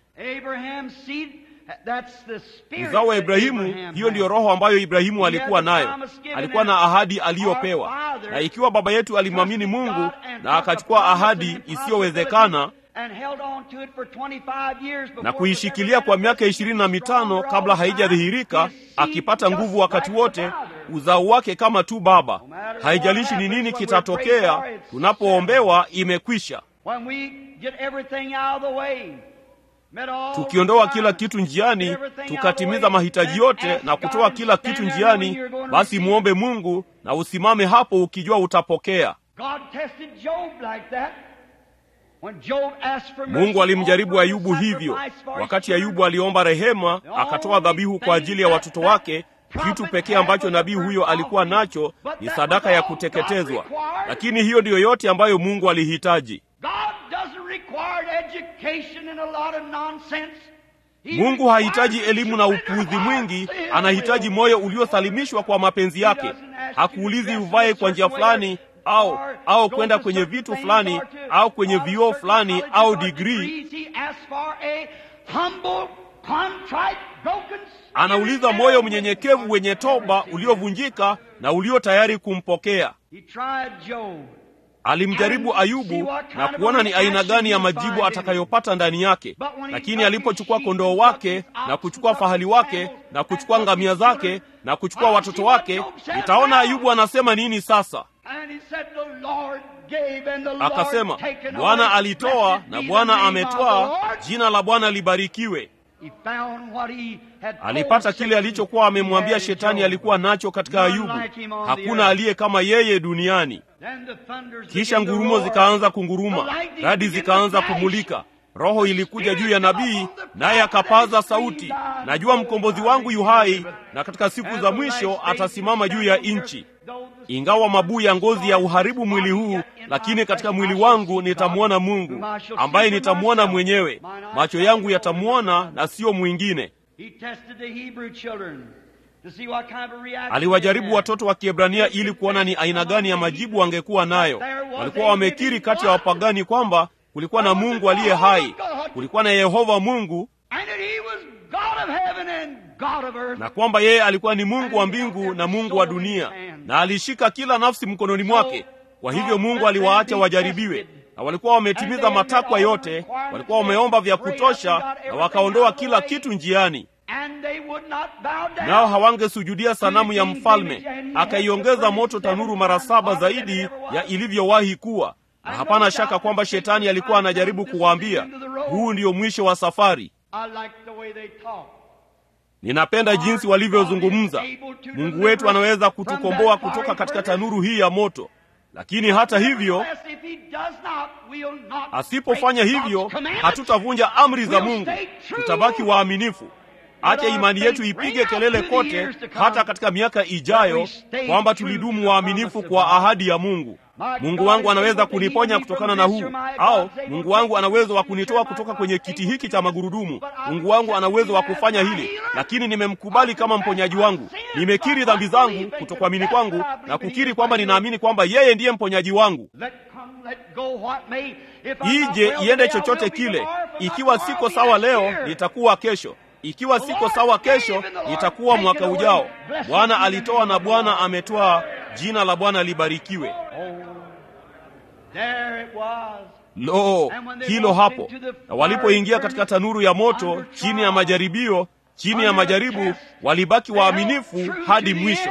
uzao wa ibrahimu hiyo ndiyo roho ambayo ibrahimu alikuwa nayo alikuwa na ahadi aliyopewa na ikiwa baba yetu alimwamini mungu na akachukua ahadi isiyowezekana na kuishikilia kwa miaka ishirini na mitano kabla haijadhihirika akipata nguvu wakati wote uzao wake kama tu baba haijalishi ni nini kitatokea tunapoombewa imekwisha tukiondoa kila kitu njiani tukatimiza mahitaji yote na kutoa kila kitu njiani basi mwombe mungu na usimame hapo ukijua utapokea mungu alimjaribu ayubu hivyo wakati ayubu aliomba rehema akatoa dhabihu kwa ajili ya watoto wake kitu pekee ambacho nabii huyo alikuwa nacho ni sadaka ya kuteketezwa lakini hiyo ndiyo yote ambayo mungu alihitaji mungu hahitaji elimu na upuuzi mwingi anahitaji moyo uliosalimishwa kwa mapenzi yake hakuulizi uvae kwa njia fulani au au kwenda kwenye vitu fulani au kwenye vioo fulani au digrii contrite, broken anauliza moyo mnyenyekevu wenye toba uliovunjika na ulio tayari kumpokea He tried Job. alimjaribu ayubu na kuona ni aina gani ya majibu atakayopata ndani yake lakini alipochukua kondoo wake na kuchukua fahali wake na kuchukua ngamia zake na kuchukua watoto wake nitaona ayubu anasema nini sasa And he said, The Lord gave and the Lord akasema taken bwana away. alitoa Blessed na be the bwana name of the ametwaa Lord." jina la bwana libarikiwe He found what he had told alipata kile Satan alichokuwa he amemwambia had in shetani Job. alikuwa nacho katika None ayubu like him on the hakuna earth. aliye kama yeye duniani Then the thunders kisha began to ngurumo roar. zikaanza kunguruma The lightning radi began zikaanza to flash. kumulika roho ilikuja juu ya nabii naye akapaza sauti najua mkombozi wangu yu hai na katika siku za mwisho atasimama juu ya nchi ingawa mabuu ya ngozi ya uharibu mwili huu lakini katika mwili wangu nitamwona mungu ambaye nitamwona mwenyewe macho yangu yatamwona na sio mwingine He tested the Hebrew children to see what kind of reaction aliwajaribu they had. watoto wa kiebrania ili kuona ni aina gani ya majibu wangekuwa nayo walikuwa wamekiri kati ya wapagani kwamba kulikuwa na mungu aliye hai kulikuwa na yehova mungu And that he was God of heaven and God of earth. na kwamba yeye alikuwa ni mungu wa mbingu na mungu wa dunia na alishika kila nafsi mkononi mwake kwa hivyo mungu aliwaacha wajaribiwe na walikuwa wametimiza matakwa yote walikuwa wameomba vya kutosha na wakaondoa kila kitu njiani And they would not bow down. nao hawangesujudia sanamu ya mfalme akaiongeza moto tanuru mara saba zaidi ya ilivyowahi kuwa na hapana shaka kwamba shetani alikuwa anajaribu kuwaambia huu ndio mwisho wa safari I like the way they talk. ninapenda jinsi walivyozungumza mungu wetu anaweza kutukomboa kutoka katika tanuru hii ya moto lakini hata hivyo Nevertheless, if he does not, we'll not asipofanya break hivyo God's commandments. hatutavunja amri za We'll mungu stay true. tutabaki waaminifu acha imani yetu ipige kelele kote hata katika miaka ijayo kwamba tulidumu waaminifu kwa ahadi ya mungu mungu wangu anaweza kuniponya kutokana na huu au mungu wangu ana uwezo wa kunitoa kutoka kwenye kiti hiki cha magurudumu mungu wangu ana uwezo wa kufanya hili lakini nimemkubali kama mponyaji wangu nimekiri dhambi zangu kutokuamini kwangu na kukiri kwamba ninaamini kwamba yeye ndiye mponyaji wangu Let come, let go, what may. If I'm not ije well iende today, I chochote will be kile tomorrow. If I'm not ikiwa tomorrow, siko I'll be sawa next leo year. nitakuwa kesho ikiwa siko sawa kesho itakuwa mwaka ujao bwana alitoa na bwana ametwaa jina la bwana libarikiwe There it was. lo hilo hapo na walipoingia katika tanuru ya moto chini ya majaribio chini ya majaribu walibaki waaminifu hadi mwisho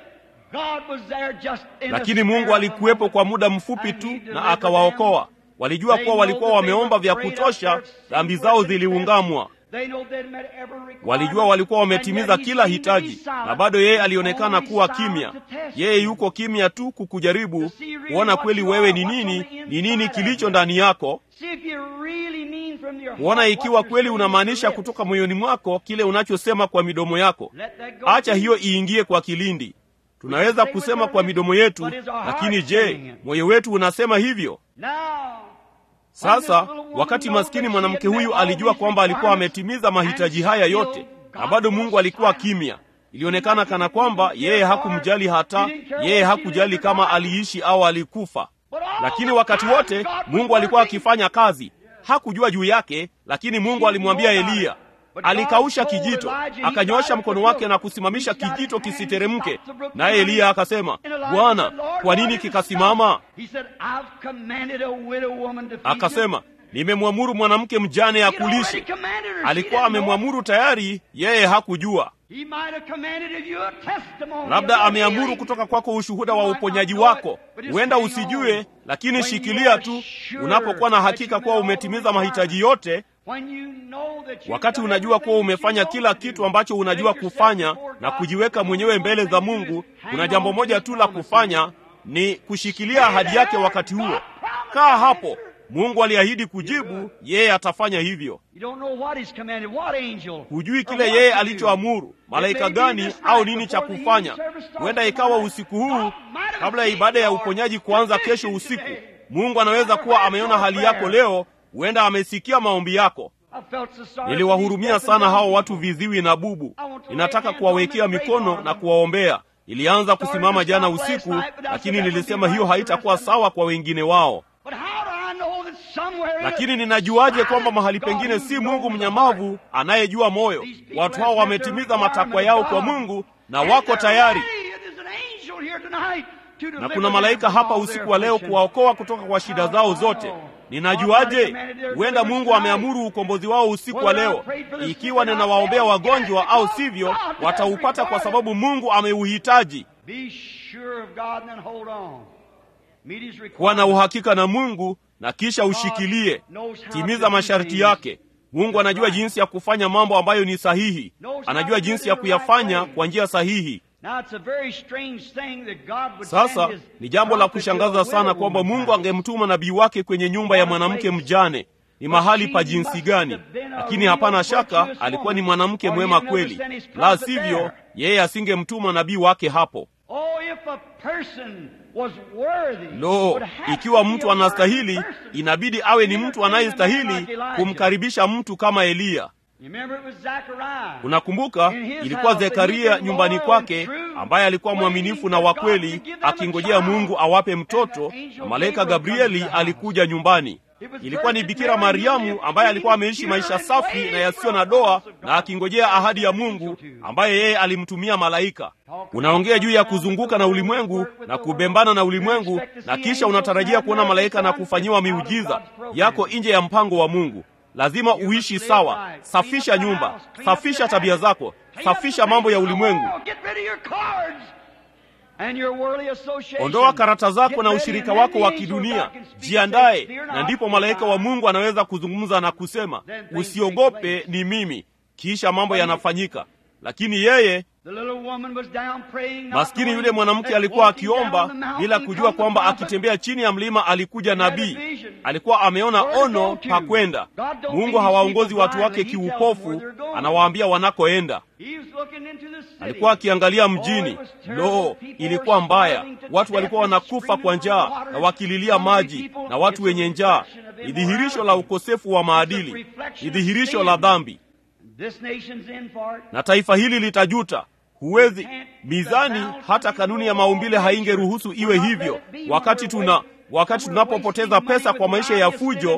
lakini mungu alikuwepo kwa muda mfupi tu na akawaokoa walijua kuwa walikuwa wameomba vya kutosha dhambi zao ziliungamwa walijua walikuwa wametimiza kila hitaji na bado yeye alionekana kuwa kimya yeye yuko kimya tu kukujaribu kuona kweli wewe ni nini ni nini kilicho ndani yako kuona ikiwa kweli unamaanisha kutoka moyoni mwako kile unachosema kwa midomo yako acha hiyo iingie kwa kilindi tunaweza kusema kwa midomo yetu lakini je moyo wetu unasema hivyo sasa wakati maskini mwanamke huyu alijua kwamba alikuwa ametimiza mahitaji haya yote na bado mungu alikuwa kimya ilionekana kana kwamba yeye hakumjali hata yeye hakujali kama aliishi au alikufa lakini wakati wote mungu alikuwa akifanya kazi hakujua juu yake lakini mungu alimwambia eliya alikausha kijito akanyoosha mkono wake na kusimamisha kijito kisiteremke naye eliya akasema bwana kwa nini kikasimama akasema nimemwamuru mwanamke mjane akulishe alikuwa amemwamuru tayari yeye hakujua labda ameamuru kutoka kwako ushuhuda wa uponyaji wako huenda usijue lakini shikilia tu unapokuwa na hakika kuwa umetimiza mahitaji yote wakati unajua kuwa umefanya kila kitu ambacho unajua kufanya na kujiweka mwenyewe mbele za mungu kuna jambo moja tu la kufanya ni kushikilia ahadi yake wakati huo kaa hapo mungu aliahidi kujibu yeye atafanya hivyo hujui kile yeye alichoamuru malaika gani au nini cha kufanya huenda ikawa usiku huu kabla ya ibada ya uponyaji kuanza kesho usiku mungu anaweza kuwa ameona hali yako leo huenda amesikia maombi yako niliwahurumia sana hao watu viziwi na bubu ninataka kuwawekea mikono na kuwaombea ilianza kusimama jana usiku lakini nilisema hiyo haitakuwa sawa kwa wengine wao lakini ninajuaje kwamba mahali pengine si Mungu mnyamavu anayejua moyo? Watu hao wametimiza matakwa yao kwa Mungu na wako tayari, na kuna malaika hapa usiku wa leo kuwaokoa kutoka kwa shida zao zote. Ninajuaje? Huenda Mungu ameamuru ukombozi wao usiku wa leo. Ikiwa ninawaombea wagonjwa au sivyo, wataupata kwa sababu Mungu ameuhitaji. Kuwa na uhakika na Mungu na kisha ushikilie. Timiza masharti yake. Mungu anajua jinsi ya kufanya mambo ambayo ni sahihi, anajua jinsi ya kuyafanya kwa njia sahihi. Sasa ni jambo la kushangaza sana kwamba Mungu angemtuma nabii wake kwenye nyumba ya mwanamke mjane. Ni mahali pa jinsi gani! Lakini hapana shaka alikuwa ni mwanamke mwema kweli, la sivyo yeye asingemtuma nabii wake hapo. Lo, ikiwa mtu anastahili, inabidi awe ni mtu anayestahili kumkaribisha mtu kama Eliya. Unakumbuka, ilikuwa Zekaria nyumbani kwake, ambaye alikuwa mwaminifu na wa kweli, akingojea Mungu awape mtoto, na malaika Gabrieli alikuja nyumbani. Ilikuwa ni Bikira Mariamu ambaye alikuwa ameishi maisha safi na yasiyo na doa na akingojea ahadi ya Mungu ambaye yeye alimtumia malaika. Unaongea juu ya kuzunguka na ulimwengu na kubembana na ulimwengu, na kisha unatarajia kuona malaika na kufanyiwa miujiza yako nje ya mpango wa Mungu. Lazima uishi sawa. Safisha nyumba, safisha tabia zako, safisha mambo ya ulimwengu. Ondoa karata zako na ushirika wako wa kidunia, jiandaye, na ndipo malaika wa Mungu anaweza kuzungumza na kusema, usiogope, ni mimi. Kisha mambo yanafanyika. Lakini yeye maskini yule mwanamke alikuwa akiomba bila kujua kwamba akitembea chini ya mlima alikuja nabii. Alikuwa ameona ono pa kwenda. Mungu hawaongozi watu wake kiupofu, anawaambia wanakoenda. Alikuwa akiangalia mjini. Lo, ilikuwa mbaya. Watu walikuwa wanakufa kwa njaa na wakililia maji, na watu wenye njaa. Ni dhihirisho la ukosefu wa maadili, ni dhihirisho la dhambi, na taifa hili litajuta. Huwezi mizani, hata kanuni ya maumbile haingeruhusu iwe hivyo. Wakati tuna wakati tunapopoteza pesa kwa maisha ya fujo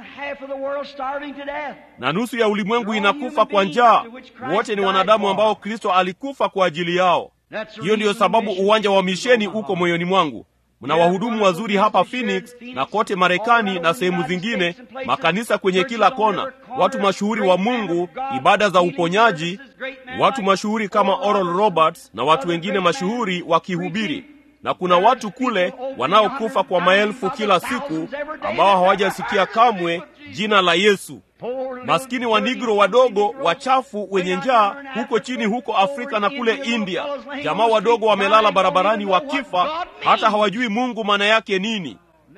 na nusu ya ulimwengu inakufa kwa njaa, wote ni wanadamu ambao Kristo alikufa kwa ajili yao. Hiyo ndiyo sababu uwanja wa misheni uko moyoni mwangu. Mna wahudumu wazuri hapa Phoenix na kote Marekani na sehemu zingine, makanisa kwenye kila kona, watu mashuhuri wa Mungu, ibada za uponyaji, watu mashuhuri kama Oral Roberts na watu wengine mashuhuri wakihubiri, na kuna watu kule wanaokufa kwa maelfu kila siku ambao hawajasikia kamwe jina la Yesu. Maskini wa Nigro wadogo wachafu wenye njaa huko chini huko Afrika na kule India, jamaa wadogo wamelala barabarani wakifa, hata hawajui Mungu maana yake nini.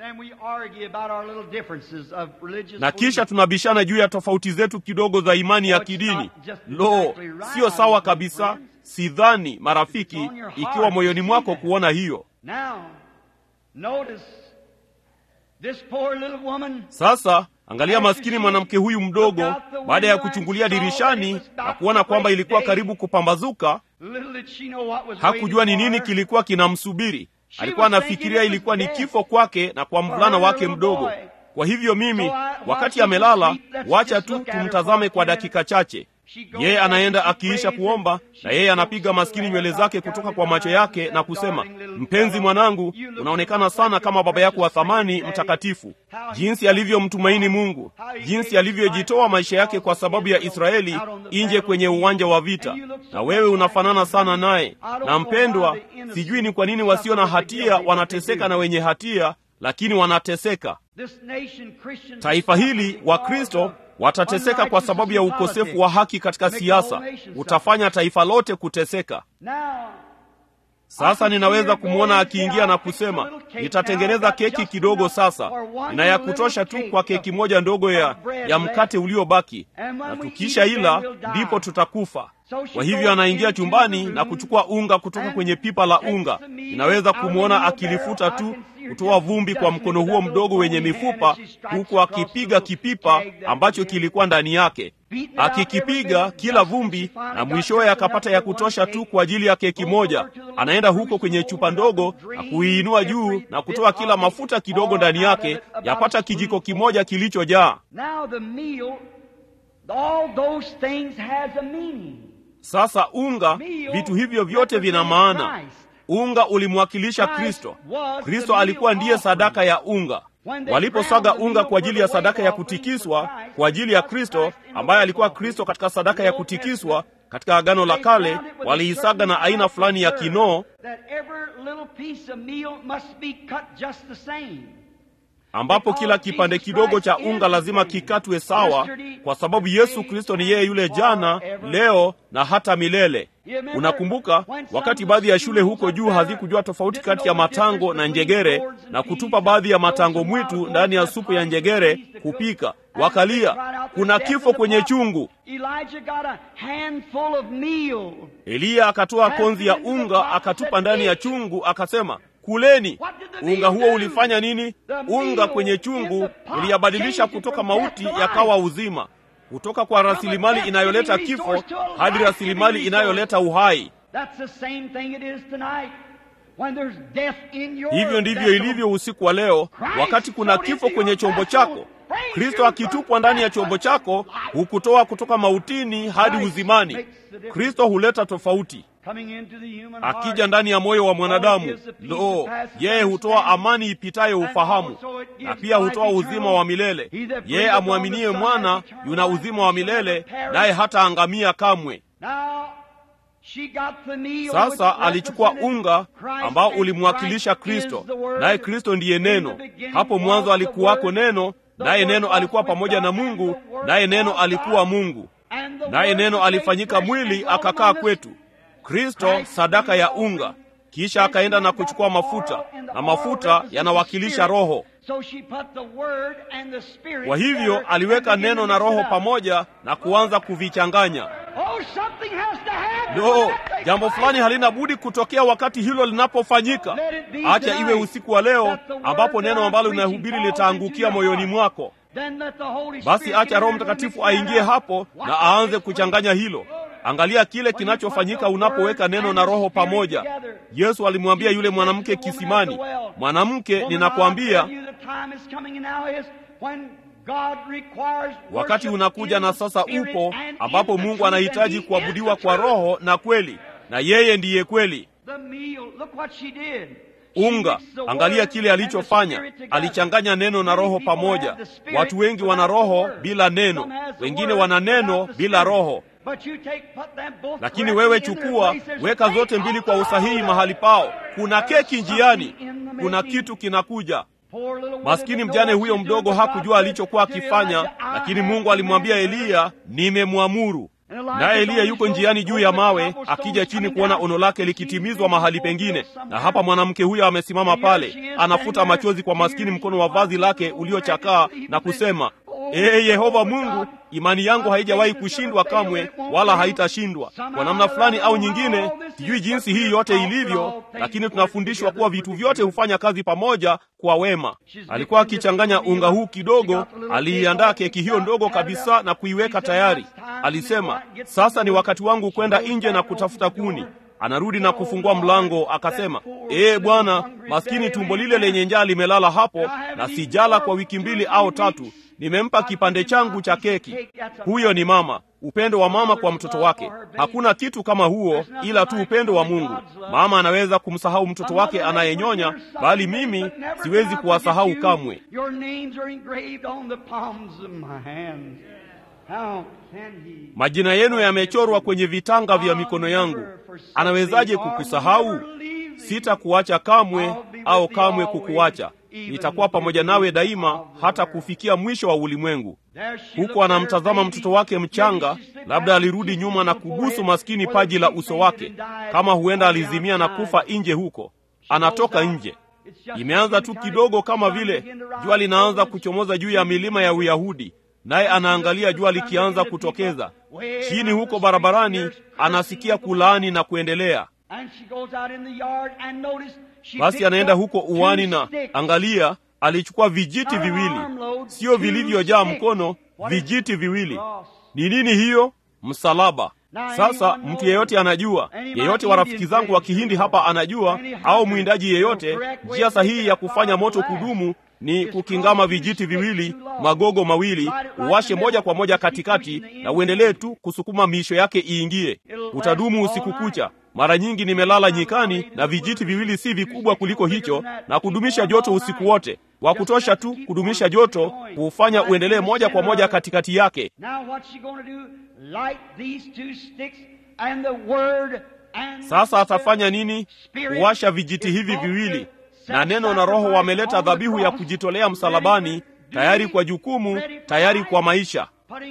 Na kisha tunabishana juu ya tofauti zetu kidogo za imani ya kidini. Lo, siyo sawa kabisa. Sidhani marafiki, ikiwa moyoni mwako kuona hiyo. Sasa angalia maskini mwanamke huyu mdogo, baada ya kuchungulia dirishani na kuona kwamba ilikuwa karibu kupambazuka, hakujua ni nini kilikuwa kinamsubiri. Alikuwa anafikiria ilikuwa ni kifo kwake na kwa mvulana wake mdogo. Kwa hivyo mimi, wakati amelala, wacha tu tumtazame kwa dakika chache. Yeye anaenda akiisha kuomba, na yeye anapiga maskini nywele zake kutoka kwa macho yake na kusema, mpenzi mwanangu, unaonekana sana kama baba yako wa thamani mtakatifu. Jinsi alivyomtumaini Mungu, jinsi alivyojitoa maisha yake kwa sababu ya Israeli nje kwenye uwanja wa vita, na wewe unafanana sana naye. Na mpendwa, sijui ni kwa nini wasio na hatia wanateseka na wenye hatia, lakini wanateseka. Taifa hili Wakristo watateseka kwa sababu ya ukosefu wa haki katika siasa. Utafanya taifa lote kuteseka. Sasa ninaweza kumwona akiingia na kusema, nitatengeneza keki kidogo sasa, nina ya kutosha tu kwa keki moja ndogo ya, ya mkate uliobaki, na tukisha ila ndipo tutakufa. Kwa hivyo anaingia chumbani na kuchukua unga kutoka kwenye pipa la unga. Ninaweza kumwona akilifuta tu kutoa vumbi kwa mkono huo mdogo wenye mifupa, huku akipiga kipipa ambacho kilikuwa ndani yake. akikipiga kila vumbi, na mwishowe akapata ya kutosha tu kwa ajili ya keki moja. Anaenda huko kwenye chupa ndogo na kuiinua juu na kutoa kila mafuta kidogo ndani yake, yapata kijiko kimoja kilichojaa. Sasa unga, vitu hivyo vyote vina maana. Unga ulimwakilisha Kristo. Kristo alikuwa ndiye sadaka ya unga. Waliposaga unga kwa ajili ya sadaka ya kutikiswa kwa ajili ya Kristo, ambaye alikuwa Kristo katika sadaka ya kutikiswa katika Agano la Kale, waliisaga na aina fulani ya kinoo ambapo kila kipande kidogo cha unga lazima kikatwe sawa, kwa sababu Yesu Kristo ni yeye yule jana, leo na hata milele. Unakumbuka wakati baadhi ya shule huko juu hazikujua tofauti kati ya matango na njegere na kutupa baadhi ya matango mwitu ndani ya supu ya njegere kupika, wakalia, kuna kifo kwenye chungu. Eliya akatoa konzi ya unga akatupa ndani ya chungu, akasema kuleni. Unga huo ulifanya nini? Unga kwenye chungu uliyabadilisha kutoka mauti yakawa uzima, kutoka kwa rasilimali inayoleta kifo hadi rasilimali inayoleta uhai. Hivyo ndivyo ilivyo usiku wa leo, wakati kuna kifo kwenye chombo chako. Kristo akitupwa ndani ya chombo chako hukutoa kutoka mautini hadi uzimani. Kristo huleta tofauti. Akija ndani ya moyo wa mwanadamu, lo, yeye hutoa amani ipitayo ufahamu, na pia hutoa uzima wa milele. Yeye amwaminie mwana yuna uzima wa milele, naye hataangamia kamwe. Sasa alichukua unga ambao ulimwakilisha Kristo, naye Kristo ndiye Neno. Hapo mwanzo alikuwako Neno, naye Neno alikuwa pamoja na Mungu, naye Neno alikuwa Mungu, naye Neno alifanyika mwili akakaa kwetu. Kristo sadaka ya unga. Kisha akaenda na kuchukua mafuta, na mafuta yanawakilisha Roho. Kwa hivyo aliweka neno na Roho pamoja na kuanza kuvichanganya. No, jambo fulani halina budi kutokea wakati hilo linapofanyika. Acha iwe usiku wa leo ambapo neno ambalo linahubiri litaangukia moyoni mwako. Basi acha Roho Mtakatifu aingie hapo na aanze kuchanganya hilo. Angalia kile kinachofanyika unapoweka neno na roho pamoja. Yesu alimwambia yule mwanamke kisimani, mwanamke, ninakwambia wakati unakuja na sasa upo, ambapo Mungu anahitaji kuabudiwa kwa roho na kweli, na yeye ndiye kweli. Unga, angalia kile alichofanya. Alichanganya neno na roho pamoja. Watu wengi wana roho bila neno, wengine wana neno bila roho. Lakini wewe chukua, weka zote mbili kwa usahihi mahali pao. Kuna keki njiani, kuna kitu kinakuja. Maskini mjane huyo mdogo hakujua alichokuwa akifanya, lakini Mungu alimwambia Eliya, nimemwamuru. Naye Eliya yuko njiani juu ya mawe, akija chini kuona ono lake likitimizwa mahali pengine. Na hapa mwanamke huyo amesimama pale, anafuta machozi kwa maskini mkono wa vazi lake uliochakaa na kusema, Ee Yehova Mungu, imani yangu haijawahi kushindwa kamwe, wala haitashindwa. Kwa namna fulani au nyingine, sijui jinsi hii yote ilivyo, lakini tunafundishwa kuwa vitu vyote hufanya kazi pamoja kwa wema. Alikuwa akichanganya unga huu kidogo, aliiandaa keki hiyo ndogo kabisa na kuiweka tayari. Alisema, sasa ni wakati wangu kwenda nje na kutafuta kuni. Anarudi na kufungua mlango, akasema, ee Bwana, maskini tumbo lile lenye njaa limelala hapo, na sijala kwa wiki mbili au tatu. Nimempa kipande changu cha keki. Huyo ni mama, upendo wa mama kwa mtoto wake. Hakuna kitu kama huo, ila tu upendo wa Mungu. Mama anaweza kumsahau mtoto wake anayenyonya, bali mimi siwezi kuwasahau kamwe. Majina yenu yamechorwa kwenye vitanga vya mikono yangu. Anawezaje kukusahau? Sitakuacha kamwe, au kamwe kukuacha. Nitakuwa pamoja nawe daima, hata kufikia mwisho wa ulimwengu. Huko anamtazama mtoto wake mchanga, labda alirudi nyuma na kubusu maskini paji la uso wake, kama huenda alizimia na kufa nje huko. Anatoka nje, imeanza tu kidogo, kama vile jua linaanza kuchomoza juu ya milima ya Uyahudi, naye anaangalia jua likianza kutokeza chini huko barabarani, anasikia kulaani na kuendelea. Basi anaenda huko uwani na angalia, alichukua vijiti viwili, sio vilivyojaa mkono, vijiti viwili. Ni nini hiyo? Msalaba. Sasa mtu yeyote anajua, yeyote wa rafiki zangu wa Kihindi hapa anajua, au mwindaji yeyote, njia sahihi ya kufanya moto kudumu ni kukingama vijiti viwili, magogo mawili, uwashe moja kwa moja katikati, na uendelee tu kusukuma miisho yake iingie. Utadumu usiku kucha. Mara nyingi nimelala nyikani na vijiti viwili si vikubwa kuliko hicho, na kudumisha joto usiku wote, wa kutosha tu kudumisha joto, kuufanya uendelee moja kwa moja katikati yake. Sasa atafanya nini? Kuwasha vijiti hivi viwili na neno na Roho wameleta dhabihu ya kujitolea msalabani, tayari kwa jukumu, tayari kwa maisha.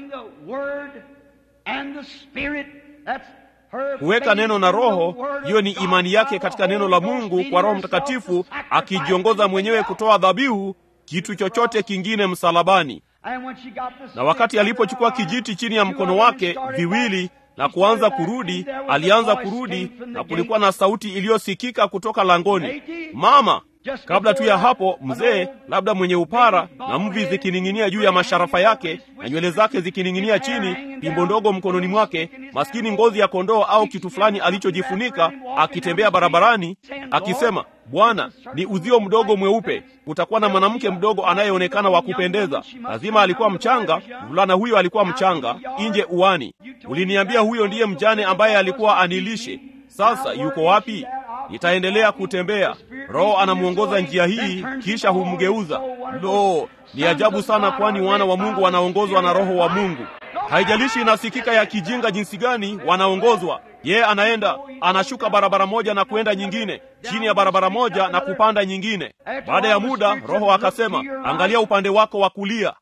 Kuweka neno na Roho, hiyo ni imani yake katika neno la Mungu kwa Roho Mtakatifu, akijiongoza mwenyewe kutoa dhabihu, kitu chochote kingine msalabani. Na wakati alipochukua kijiti chini ya mkono wake viwili na kuanza kurudi, alianza kurudi, na kulikuwa na sauti iliyosikika kutoka langoni, mama. Kabla tu ya hapo, mzee labda mwenye upara na mvi zikining'inia juu ya masharafa yake na nywele zake zikining'inia chini, pimbo ndogo mkononi mwake, maskini ngozi ya kondoo au kitu fulani alichojifunika, akitembea barabarani akisema, Bwana, ni uzio mdogo mweupe, kutakuwa na mwanamke mdogo anayeonekana wa kupendeza. Lazima alikuwa mchanga, mvulana huyo alikuwa mchanga, nje uani. Uliniambia huyo ndiye mjane ambaye alikuwa anilishe. Sasa yuko wapi? Nitaendelea kutembea. Roho anamwongoza njia hii, kisha humgeuza. Lo, ni ajabu sana, kwani wana wa Mungu wanaongozwa na Roho wa Mungu. Haijalishi inasikika ya kijinga jinsi gani, wanaongozwa. Yeye anaenda anashuka barabara moja na kwenda nyingine, chini ya barabara moja na kupanda nyingine. Baada ya muda, Roho akasema, angalia upande wako wa kulia,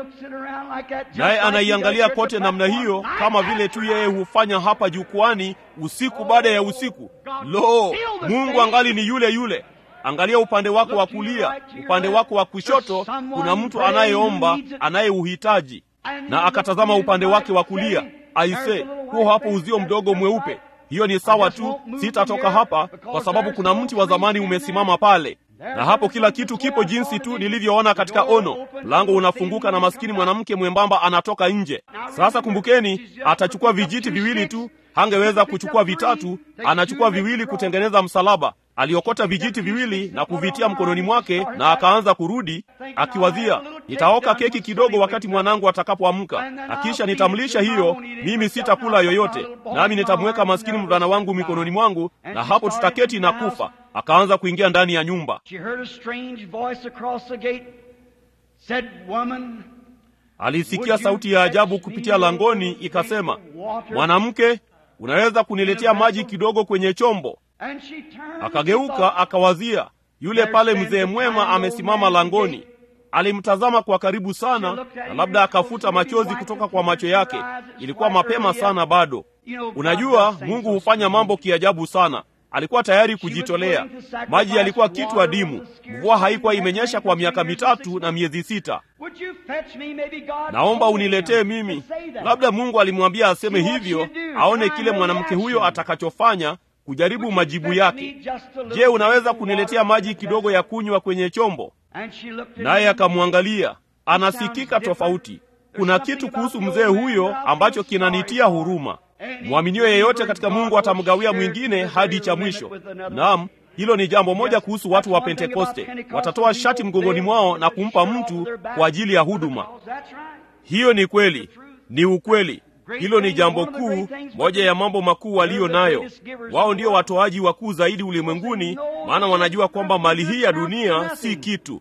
naye anaiangalia kote namna hiyo, kama vile tu yeye hufanya hapa jukwani usiku baada ya usiku. Lo, Mungu angali ni yule yule. Angalia upande wako wa kulia, upande wako wa kushoto, kuna mtu anayeomba, anayeuhitaji. Na akatazama upande wake wa kulia, aise, huo hapo uzio mdogo mweupe. Hiyo ni sawa tu, sitatoka hapa kwa sababu kuna mti wa zamani umesimama pale, na hapo kila kitu kipo jinsi tu nilivyoona katika ono. Mlango unafunguka na maskini mwanamke mwembamba anatoka nje. Sasa kumbukeni, atachukua vijiti viwili tu, hangeweza kuchukua vitatu. Anachukua viwili kutengeneza msalaba. Aliokota vijiti viwili na kuvitia mkononi mwake, na akaanza kurudi akiwazia, nitaoka keki kidogo wakati mwanangu atakapoamka, na kisha nitamlisha hiyo. Mimi sitakula yoyote, nami nitamweka maskini mvulana wangu mikononi mwangu, na hapo tutaketi na kufa. Akaanza kuingia ndani ya nyumba. Alisikia sauti ya ajabu kupitia langoni, ikasema, mwanamke, unaweza kuniletea maji kidogo kwenye chombo? Akageuka akawazia, yule pale mzee mwema amesimama langoni. Alimtazama kwa karibu sana, na labda akafuta machozi kutoka kwa macho yake. Ilikuwa mapema sana bado. Unajua, Mungu hufanya mambo kiajabu sana. Alikuwa tayari kujitolea. Maji yalikuwa kitu adimu. Mvua haikuwa imenyesha kwa miaka mitatu na miezi sita. Naomba uniletee mimi. Labda Mungu alimwambia aseme hivyo, aone kile mwanamke huyo atakachofanya kujaribu majibu yake. Je, unaweza kuniletea maji kidogo ya kunywa kwenye chombo? Naye akamwangalia. Anasikika tofauti. Kuna kitu kuhusu mzee huyo ambacho kinanitia huruma. Mwaminio yeyote katika Mungu atamgawia mwingine hadi cha mwisho. Naam, hilo ni jambo moja kuhusu watu wa Pentekoste. Watatoa shati mgongoni mwao na kumpa mtu kwa ajili ya huduma. Hiyo ni kweli, ni ukweli. Hilo ni jambo kuu, moja ya mambo makuu waliyo nayo. Wao ndio watoaji wakuu zaidi ulimwenguni, maana wanajua kwamba mali hii ya dunia si kitu.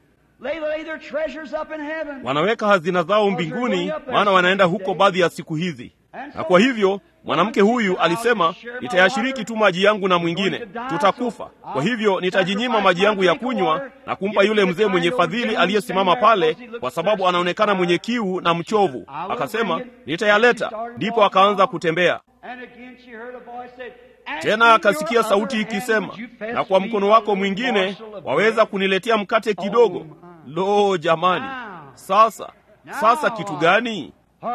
Wanaweka hazina zao mbinguni, maana wanaenda huko baadhi ya siku hizi. Na kwa hivyo mwanamke huyu alisema, nitayashiriki tu maji yangu na mwingine, tutakufa. Kwa hivyo nitajinyima maji yangu ya kunywa na kumpa yule mzee mwenye fadhili aliyesimama pale, kwa sababu anaonekana mwenye kiu na mchovu. Akasema, nitayaleta. Ndipo akaanza kutembea tena. Akasikia sauti ikisema, na kwa mkono wako mwingine waweza kuniletea mkate kidogo. Lo, jamani! Sasa sasa kitu gani?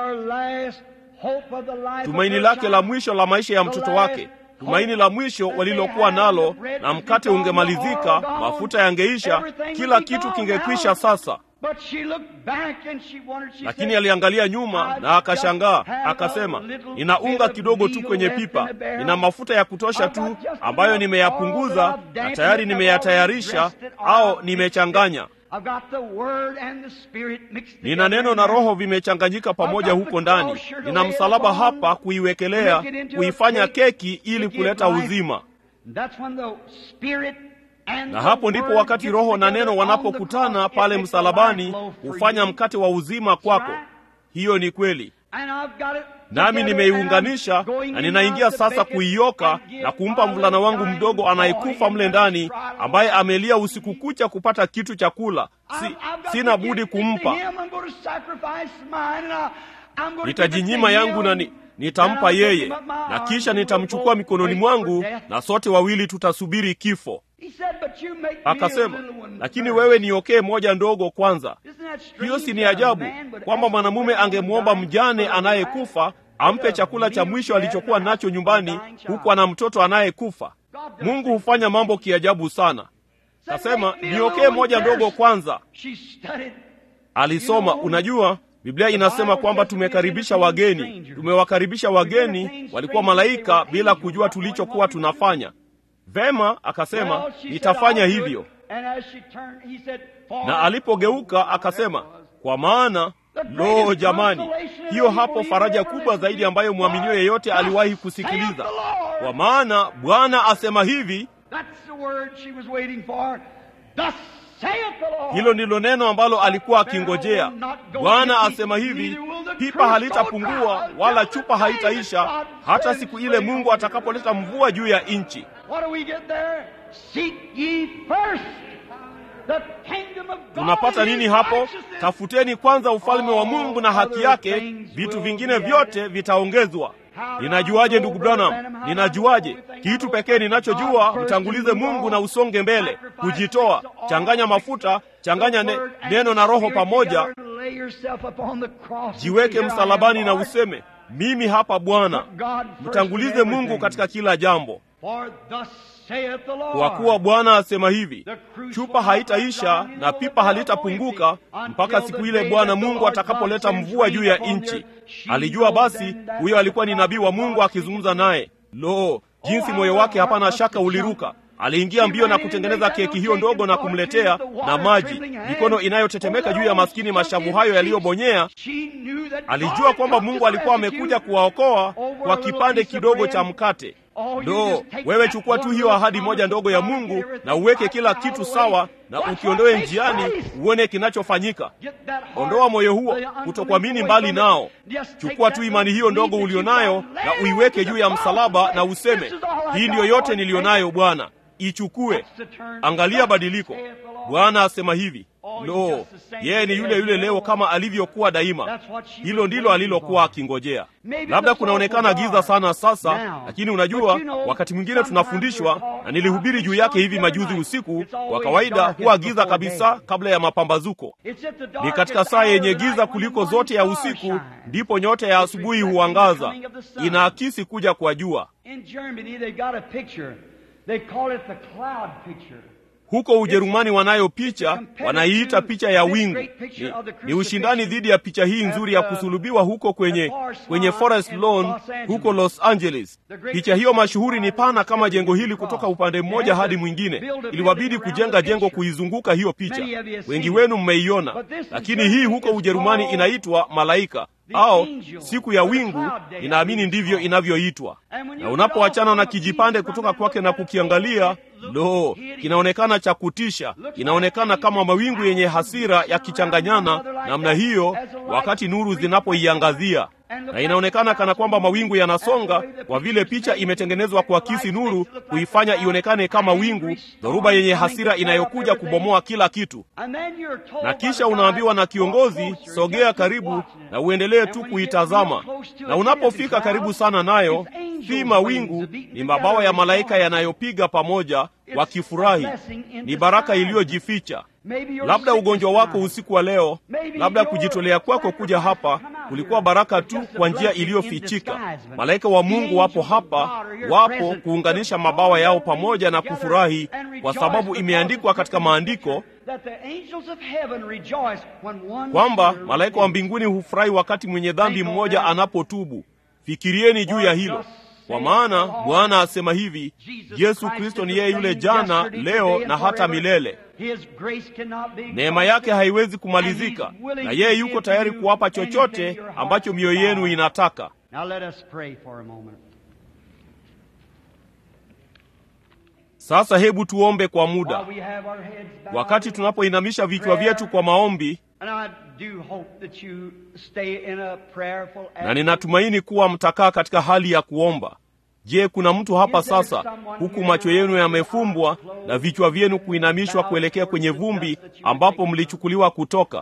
Tumaini lake la mwisho la maisha ya mtoto wake, tumaini la mwisho walilokuwa nalo, na mkate ungemalizika, mafuta yangeisha, kila kitu kingekwisha. Sasa But she looked back and she wondered, she lakini said, aliangalia nyuma na akashangaa akasema nina unga kidogo tu kwenye pipa nina mafuta ya kutosha tu ambayo nimeyapunguza na tayari nimeyatayarisha au nimechanganya I've got the word and the spirit mixed nina together neno in na there. roho vimechanganyika pamoja huko ndani nina msalaba hapa kuiwekelea kuifanya keki ili kuleta uzima That's when the spirit and na the hapo ndipo word wakati get roho na together neno on the wanapokutana cross, it pale makes a msalabani life loaf for hufanya you. mkate wa uzima kwako hiyo ni kweli And I've got it nami together nimeiunganisha and I'm going na in ninaingia now to sasa bake it kuioka and give na kumpa my mvulana wangu dying mdogo boy anayekufa in mle that ndani trial. ambaye amelia usiku kucha kupata kitu cha kula si, I've- I've got sina to budi give it to kumpa him. I'm going to sacrifice mine and I- I'm going to give it nitajinyima to yangu him. na ni, nitampa And I'll take yeye him up my na arms kisha and we'll nitamchukua both mikononi wait for mwangu death. na sote wawili tutasubiri kifo He said, "But you make me a akasema little one lakini first." wewe niokee moja ndogo kwanza Isn't that strange hiyo si ni that a ajabu man would kwamba ask mwanamume a woman angemwomba dying mjane for a anayekufa wife ampe a chakula cha meal mwisho she had alichokuwa in the nacho house nyumbani for a dying child. huku ana mtoto anayekufa God does mungu things hufanya mambo kiajabu sana Said, kasema "Make me a niokee little one moja ndogo first." kwanza She studied. alisoma unajua biblia inasema kwamba tumekaribisha wageni tumewakaribisha wageni walikuwa malaika bila kujua tulichokuwa tunafanya vema akasema Well, she said, nitafanya "I'll do it." hivyo And as she turned, he said, "For na alipogeuka akasema kwa maana lo jamani hiyo hapo faraja kubwa zaidi ambayo mwaminio yeyote aliwahi kusikiliza kwa maana bwana asema hivi That's the word she was waiting for. Thus saith the Lord. hilo ndilo neno ambalo alikuwa akingojea bwana asema hivi pipa halitapungua wala chupa haitaisha hata siku ile mungu atakapoleta mvua juu ya nchi What do we get there? Seek ye first the kingdom of God. tunapata and nini his hapo righteousness. tafuteni kwanza ufalme wa mungu na haki yake vitu vingine vyote vitaongezwa ninajuaje ndugu branham ninajuaje kitu pekee ninachojua mtangulize mungu na usonge mbele kujitoa changanya mafuta changanya ne, neno na roho pamoja Lay yourself upon the cross. jiweke Here I am, msalabani na Lord. useme mimi hapa bwana Put God first in mtangulize mungu everything. katika kila jambo For thus saith the Lord. kwa kuwa bwana asema hivi chupa haitaisha na pipa halitapunguka mpaka siku ile bwana mungu atakapoleta mvua juu ya nchi alijua basi huyo alikuwa ni nabii wa mungu akizungumza naye lo jinsi moyo wake hapana shaka uliruka aliingia mbio na kutengeneza keki hiyo ndogo na kumletea na maji mikono inayotetemeka juu ya maskini mashavu hayo yaliyobonyea alijua kwamba mungu alikuwa amekuja kuwaokoa kwa kipande kidogo cha mkate lo wewe chukua tu hiyo ahadi moja ndogo ya mungu na uweke kila kitu sawa na ukiondoe njiani uone kinachofanyika ondoa moyo huo kutokuamini mbali nao chukua tu imani hiyo ndogo ulionayo na uiweke juu ya msalaba na useme hii ndiyo yote nilionayo bwana ichukue angalia badiliko bwana asema hivi lo yeye ni yule yule leo kama alivyokuwa daima hilo ndilo alilokuwa akingojea labda kunaonekana giza sana sasa lakini unajua wakati mwingine tunafundishwa na nilihubiri juu yake hivi majuzi usiku kwa kawaida huwa giza kabisa kabla ya mapambazuko ni katika saa yenye giza kuliko zote ya usiku ndipo nyota ya asubuhi huangaza inaakisi kuja kwa jua In Germany, they got a picture. They call it the cloud picture. huko ujerumani wanayo picha wanaiita picha ya wingu ni, ni ushindani dhidi ya picha hii nzuri ya kusulubiwa huko kwenye kwenye forest lawn huko los angeles picha hiyo mashuhuri ni pana kama jengo hili kutoka upande mmoja hadi mwingine iliwabidi kujenga jengo kuizunguka hiyo picha wengi wenu mmeiona lakini hii huko ujerumani inaitwa malaika au siku ya wingu inaamini ndivyo inavyoitwa na unapoachana na kijipande kutoka kwake na kukiangalia lo kinaonekana cha kutisha inaonekana kama mawingu yenye hasira yakichanganyana namna hiyo wakati nuru zinapoiangazia na inaonekana kana kwamba mawingu yanasonga kwa vile picha imetengenezwa kuakisi nuru kuifanya ionekane kama wingu dhoruba yenye hasira inayokuja kubomoa kila kitu na kisha unaambiwa na kiongozi sogea karibu na uendelee tu kuitazama na unapofika karibu sana nayo si mawingu ni mabawa ya malaika yanayopiga pamoja wakifurahi ni baraka iliyojificha labda ugonjwa wako usiku wa leo labda kujitolea kwako kuja hapa kulikuwa baraka tu kwa njia iliyofichika malaika wa mungu wapo hapa wapo kuunganisha mabawa yao pamoja na kufurahi kwa sababu imeandikwa katika maandiko kwamba malaika wa mbinguni hufurahi wakati mwenye dhambi mmoja anapotubu. Fikirieni juu ya hilo, kwa maana Bwana asema hivi, Yesu Kristo ni yeye yule jana, leo na hata milele. Neema yake haiwezi kumalizika, na yeye yuko tayari kuwapa chochote ambacho mioyo yenu inataka. Sasa hebu tuombe kwa muda, wakati tunapoinamisha vichwa vyetu kwa maombi, na ninatumaini kuwa mtakaa katika hali ya kuomba. Je, kuna mtu hapa sasa, huku macho yenu yamefumbwa na vichwa vyenu kuinamishwa kuelekea kwenye vumbi ambapo mlichukuliwa kutoka,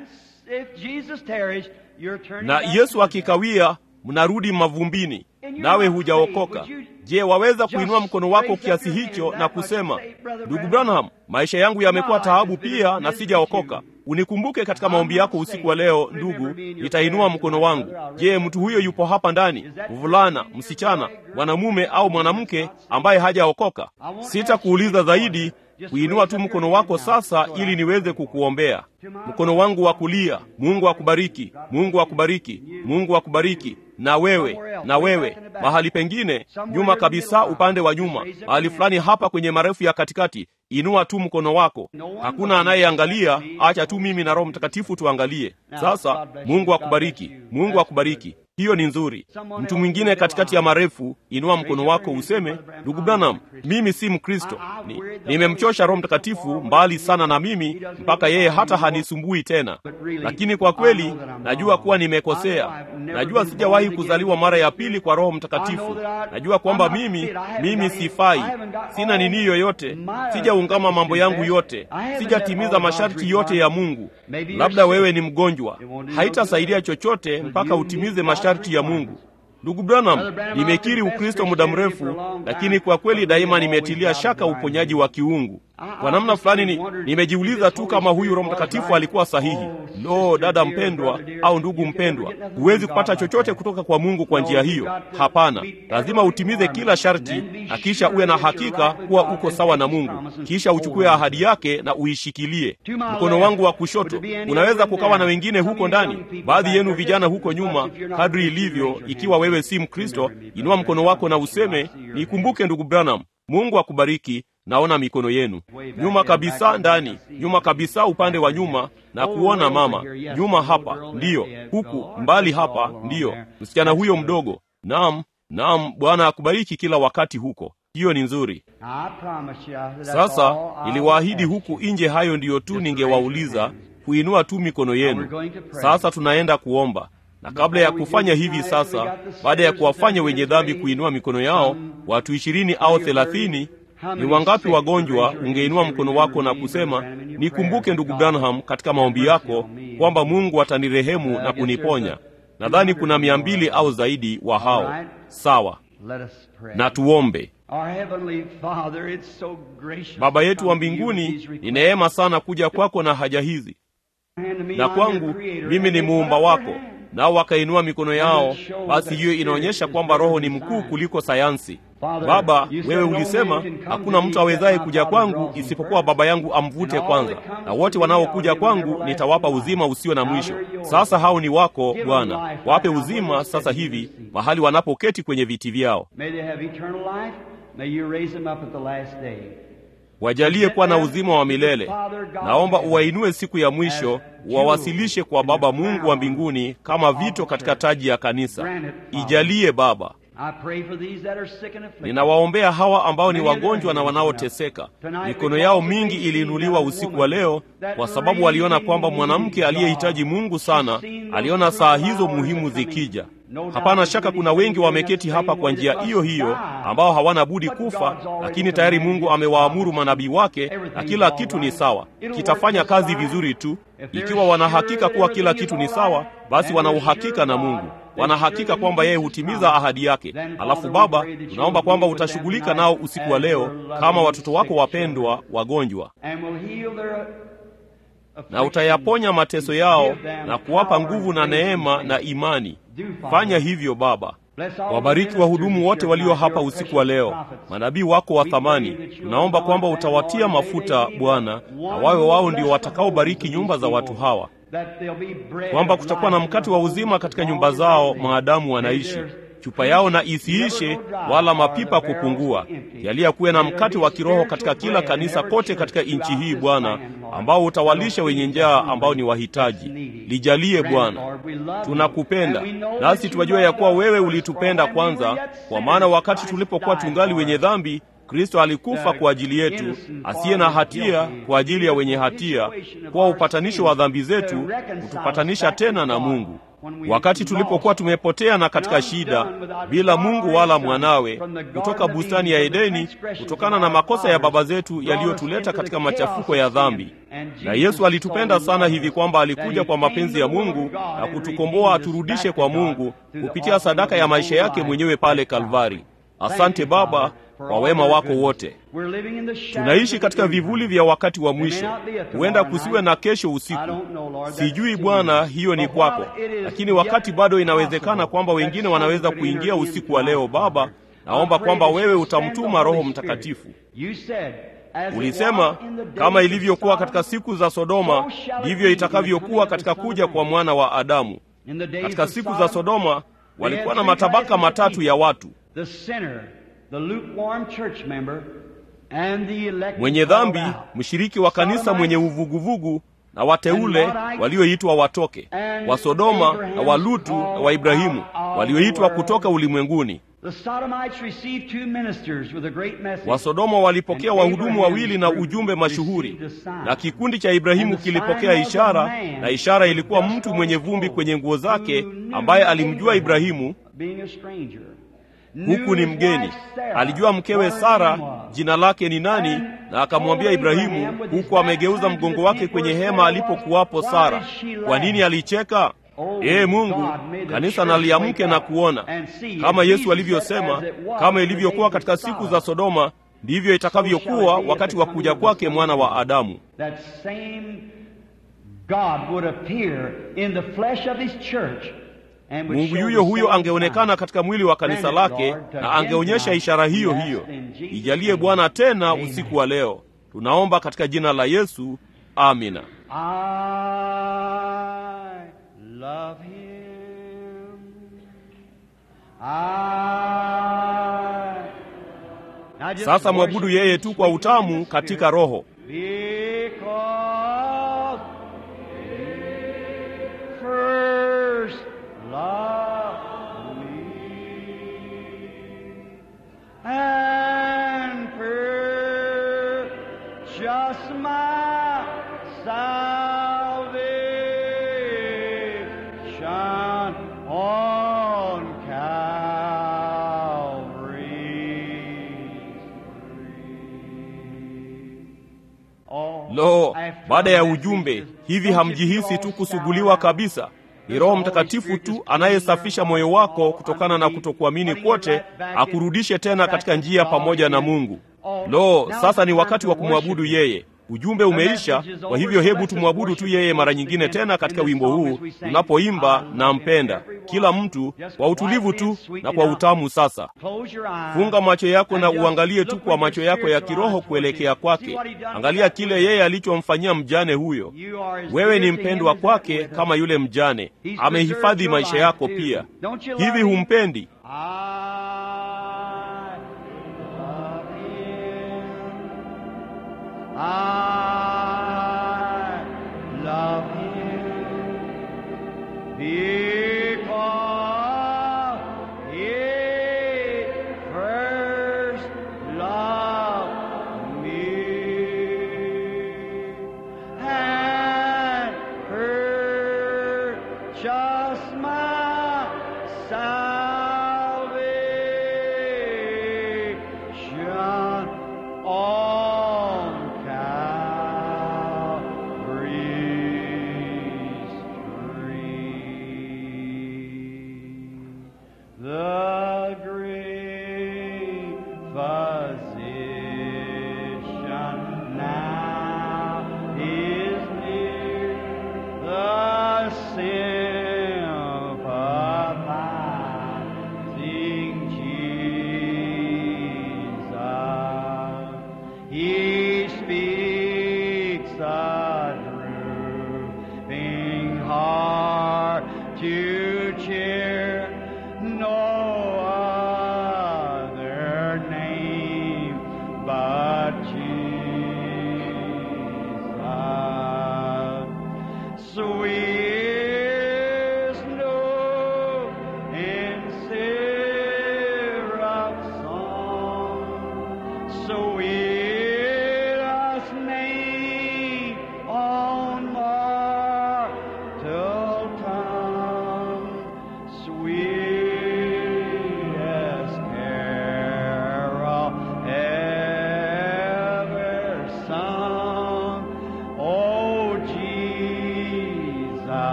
na Yesu akikawia, mnarudi mavumbini, nawe hujaokoka? Je, waweza kuinua mkono wako kiasi hicho na kusema, ndugu Branham, maisha yangu yamekuwa taabu pia na sijaokoka. Unikumbuke katika maombi yako usiku wa leo. Ndugu, nitainua mkono wangu. Je, mtu huyo yupo hapa ndani, mvulana, msichana, mwanamume au mwanamke ambaye hajaokoka? Sitakuuliza zaidi, kuinua tu mkono wako sasa, ili niweze kukuombea. Mkono wangu wa kulia. Mungu akubariki, Mungu akubariki, Mungu akubariki. Na wewe, na wewe, mahali pengine nyuma kabisa, upande wa nyuma, mahali fulani hapa kwenye marefu ya katikati, inua tu mkono wako. Hakuna anayeangalia, acha tu mimi na Roho Mtakatifu tuangalie. Sasa Mungu akubariki, Mungu akubariki. Hiyo ni nzuri. Mtu mwingine katikati ya marefu, inua mkono wako useme, ndugu Branham, mimi si Mkristo, ni nimemchosha Roho Mtakatifu mbali sana na mimi mpaka yeye hata hanisumbui tena, lakini kwa kweli najua kuwa nimekosea. Najua sijawahi kuzaliwa mara ya pili kwa Roho Mtakatifu. Najua kwamba mimi mimi sifai, sina nini yoyote, sijaungama mambo yangu yote, sijatimiza masharti yote ya Mungu. Labda wewe ni mgonjwa, haitasaidia chochote mpaka utimize masharti ya Mungu. Ndugu Branham, nimekiri Ukristo muda mrefu, lakini kwa kweli daima nimetilia shaka uponyaji wa kiungu. Kwa namna fulani ni, nimejiuliza tu kama huyu Roho Mtakatifu alikuwa sahihi. Lo, dada mpendwa au ndugu mpendwa, huwezi kupata chochote kutoka kwa Mungu kwa njia hiyo. Hapana, lazima utimize kila sharti na kisha uwe na hakika kuwa uko sawa na Mungu, kisha uchukue ahadi yake na uishikilie. Mkono wangu wa kushoto, unaweza kukawa na wengine huko ndani, baadhi yenu vijana huko nyuma, kadri ilivyo. Ikiwa wewe si Mkristo, inua mkono wako na useme, nikumbuke ndugu Branham. Mungu akubariki. Naona mikono yenu nyuma kabisa, ndani nyuma kabisa, upande wa nyuma, na kuona mama nyuma hapa, ndiyo huku mbali hapa, ndiyo msichana huyo mdogo. Naam, naam, Bwana akubariki kila wakati huko. Hiyo ni nzuri. Sasa niliwaahidi huku nje, hayo ndiyo tu ningewauliza, kuinua tu mikono yenu. Sasa tunaenda kuomba na kabla ya kufanya hivi sasa, baada ya kuwafanya wenye dhambi kuinua mikono yao, watu ishirini au thelathini ni wangapi wagonjwa? Ungeinua mkono wako na kusema, nikumbuke ndugu Branham katika maombi yako kwamba Mungu atanirehemu na kuniponya. Nadhani kuna mia mbili au zaidi wa hao. Sawa, na tuombe. Baba yetu wa mbinguni, ni neema sana kuja kwako na haja hizi, na kwangu mimi ni muumba wako nao wakainua mikono yao. Basi hiyo inaonyesha kwamba Roho ni mkuu kuliko sayansi. Baba, wewe ulisema hakuna mtu awezaye kuja kwangu isipokuwa Baba yangu amvute kwanza, na wote wanaokuja kwangu nitawapa uzima usio na mwisho. Sasa hao ni wako Bwana, wape uzima sasa hivi mahali wanapoketi kwenye viti vyao. Wajalie kuwa na uzima wa milele. Naomba uwainue siku ya mwisho, uwawasilishe kwa Baba Mungu wa mbinguni kama vito katika taji ya kanisa. Ijalie Baba. Ninawaombea hawa ambao ni wagonjwa na wanaoteseka. Mikono yao mingi iliinuliwa usiku wa leo kwa sababu waliona kwamba mwanamke aliyehitaji Mungu sana aliona saa hizo muhimu zikija. Hapana shaka kuna wengi wameketi hapa kwa njia hiyo hiyo ambao hawana budi kufa, lakini tayari Mungu amewaamuru manabii wake na kila kitu ni sawa, kitafanya kazi vizuri tu. Ikiwa wanahakika kuwa kila kitu ni sawa, basi wana uhakika na Mungu, wanahakika kwamba yeye hutimiza ahadi yake. Alafu Baba, tunaomba kwamba utashughulika nao usiku wa leo kama watoto wako wapendwa wagonjwa na utayaponya mateso yao na kuwapa nguvu na neema na imani. Fanya hivyo Baba. Wabariki wahudumu wote walio hapa usiku wa leo, manabii wako wa thamani. Tunaomba kwamba utawatia mafuta Bwana, na wawe wao ndio watakaobariki nyumba za watu hawa, kwamba kutakuwa na mkate wa uzima katika nyumba zao maadamu wanaishi chupa yao na isiishe wala mapipa kupungua. Jalia kuwe na mkate wa kiroho katika kila kanisa kote katika nchi hii Bwana, ambao utawalisha wenye njaa ambao ni wahitaji. Lijalie Bwana, tunakupenda nasi tuwajua ya kuwa wewe ulitupenda kwanza, kwa maana wakati tulipokuwa tungali wenye dhambi Kristo alikufa kwa ajili yetu, asiye na hatia kwa ajili ya wenye hatia, kuwa upatanisho wa dhambi zetu, kutupatanisha tena na Mungu. Wakati tulipokuwa tumepotea na katika shida, bila Mungu wala mwanawe, kutoka bustani ya Edeni, kutokana na makosa ya baba zetu yaliyotuleta katika machafuko ya dhambi. Na Yesu alitupenda sana hivi kwamba alikuja kwa mapenzi ya Mungu na kutukomboa aturudishe kwa Mungu kupitia sadaka ya maisha yake mwenyewe pale Kalvari. Asante Baba kwa wema wako wote. Tunaishi katika vivuli vya wakati wa mwisho. Huenda kusiwe na kesho usiku, sijui Bwana, hiyo ni kwako, lakini wakati bado inawezekana kwamba wengine wanaweza kuingia usiku wa leo. Baba, naomba kwamba wewe utamtuma Roho Mtakatifu. Ulisema kama ilivyokuwa katika siku za Sodoma, ndivyo itakavyokuwa katika kuja kwa mwana wa Adamu. Katika siku za Sodoma walikuwa na matabaka matatu ya watu mwenye dhambi, mshiriki wa kanisa mwenye uvuguvugu, na wateule walioitwa watoke, wa Sodoma na wa Lutu na wa Ibrahimu walioitwa kutoka ulimwenguni. Wasodoma walipokea wahudumu wawili na ujumbe mashuhuri, na kikundi cha Ibrahimu kilipokea ishara, na ishara ilikuwa mtu mwenye vumbi kwenye nguo zake, ambaye alimjua Ibrahimu huku ni mgeni. Alijua mkewe Sara jina lake ni nani, na akamwambia Ibrahimu, huku amegeuza mgongo wake kwenye hema alipokuwapo Sara. Kwa nini alicheka? Ee Mungu, kanisa naliamke na kuona kama Yesu alivyosema, kama ilivyokuwa katika siku za Sodoma, ndivyo itakavyokuwa wakati wa kuja kwake mwana wa Adamu. Mungu yuyo huyo angeonekana katika mwili wa kanisa lake na angeonyesha ishara hiyo hiyo. Ijalie Bwana tena usiku wa leo, tunaomba katika jina la Yesu, amina. Sasa mwabudu yeye tu kwa utamu katika roho. Lo, baada ya ujumbe hivi, hamjihisi tu kusuguliwa kabisa? Ni Roho Mtakatifu tu anayesafisha moyo wako kutokana na kutokuamini kwote, akurudishe tena katika njia pamoja na Mungu. Lo, sasa ni wakati wa kumwabudu yeye. Ujumbe umeisha, kwa hivyo hebu tumwabudu tu yeye mara nyingine tena katika wimbo huu tunapoimba na mpenda, kila mtu kwa utulivu tu na kwa utamu. Sasa funga macho yako na uangalie tu kwa macho yako ya kiroho kuelekea kwake. Angalia kile yeye alichomfanyia mjane huyo. Wewe ni mpendwa kwake kama yule mjane, amehifadhi maisha yako pia. Hivi humpendi? I love him because he first loved me and purchased my salvation on Calvary's tree. The great physician now is near, the sympathizing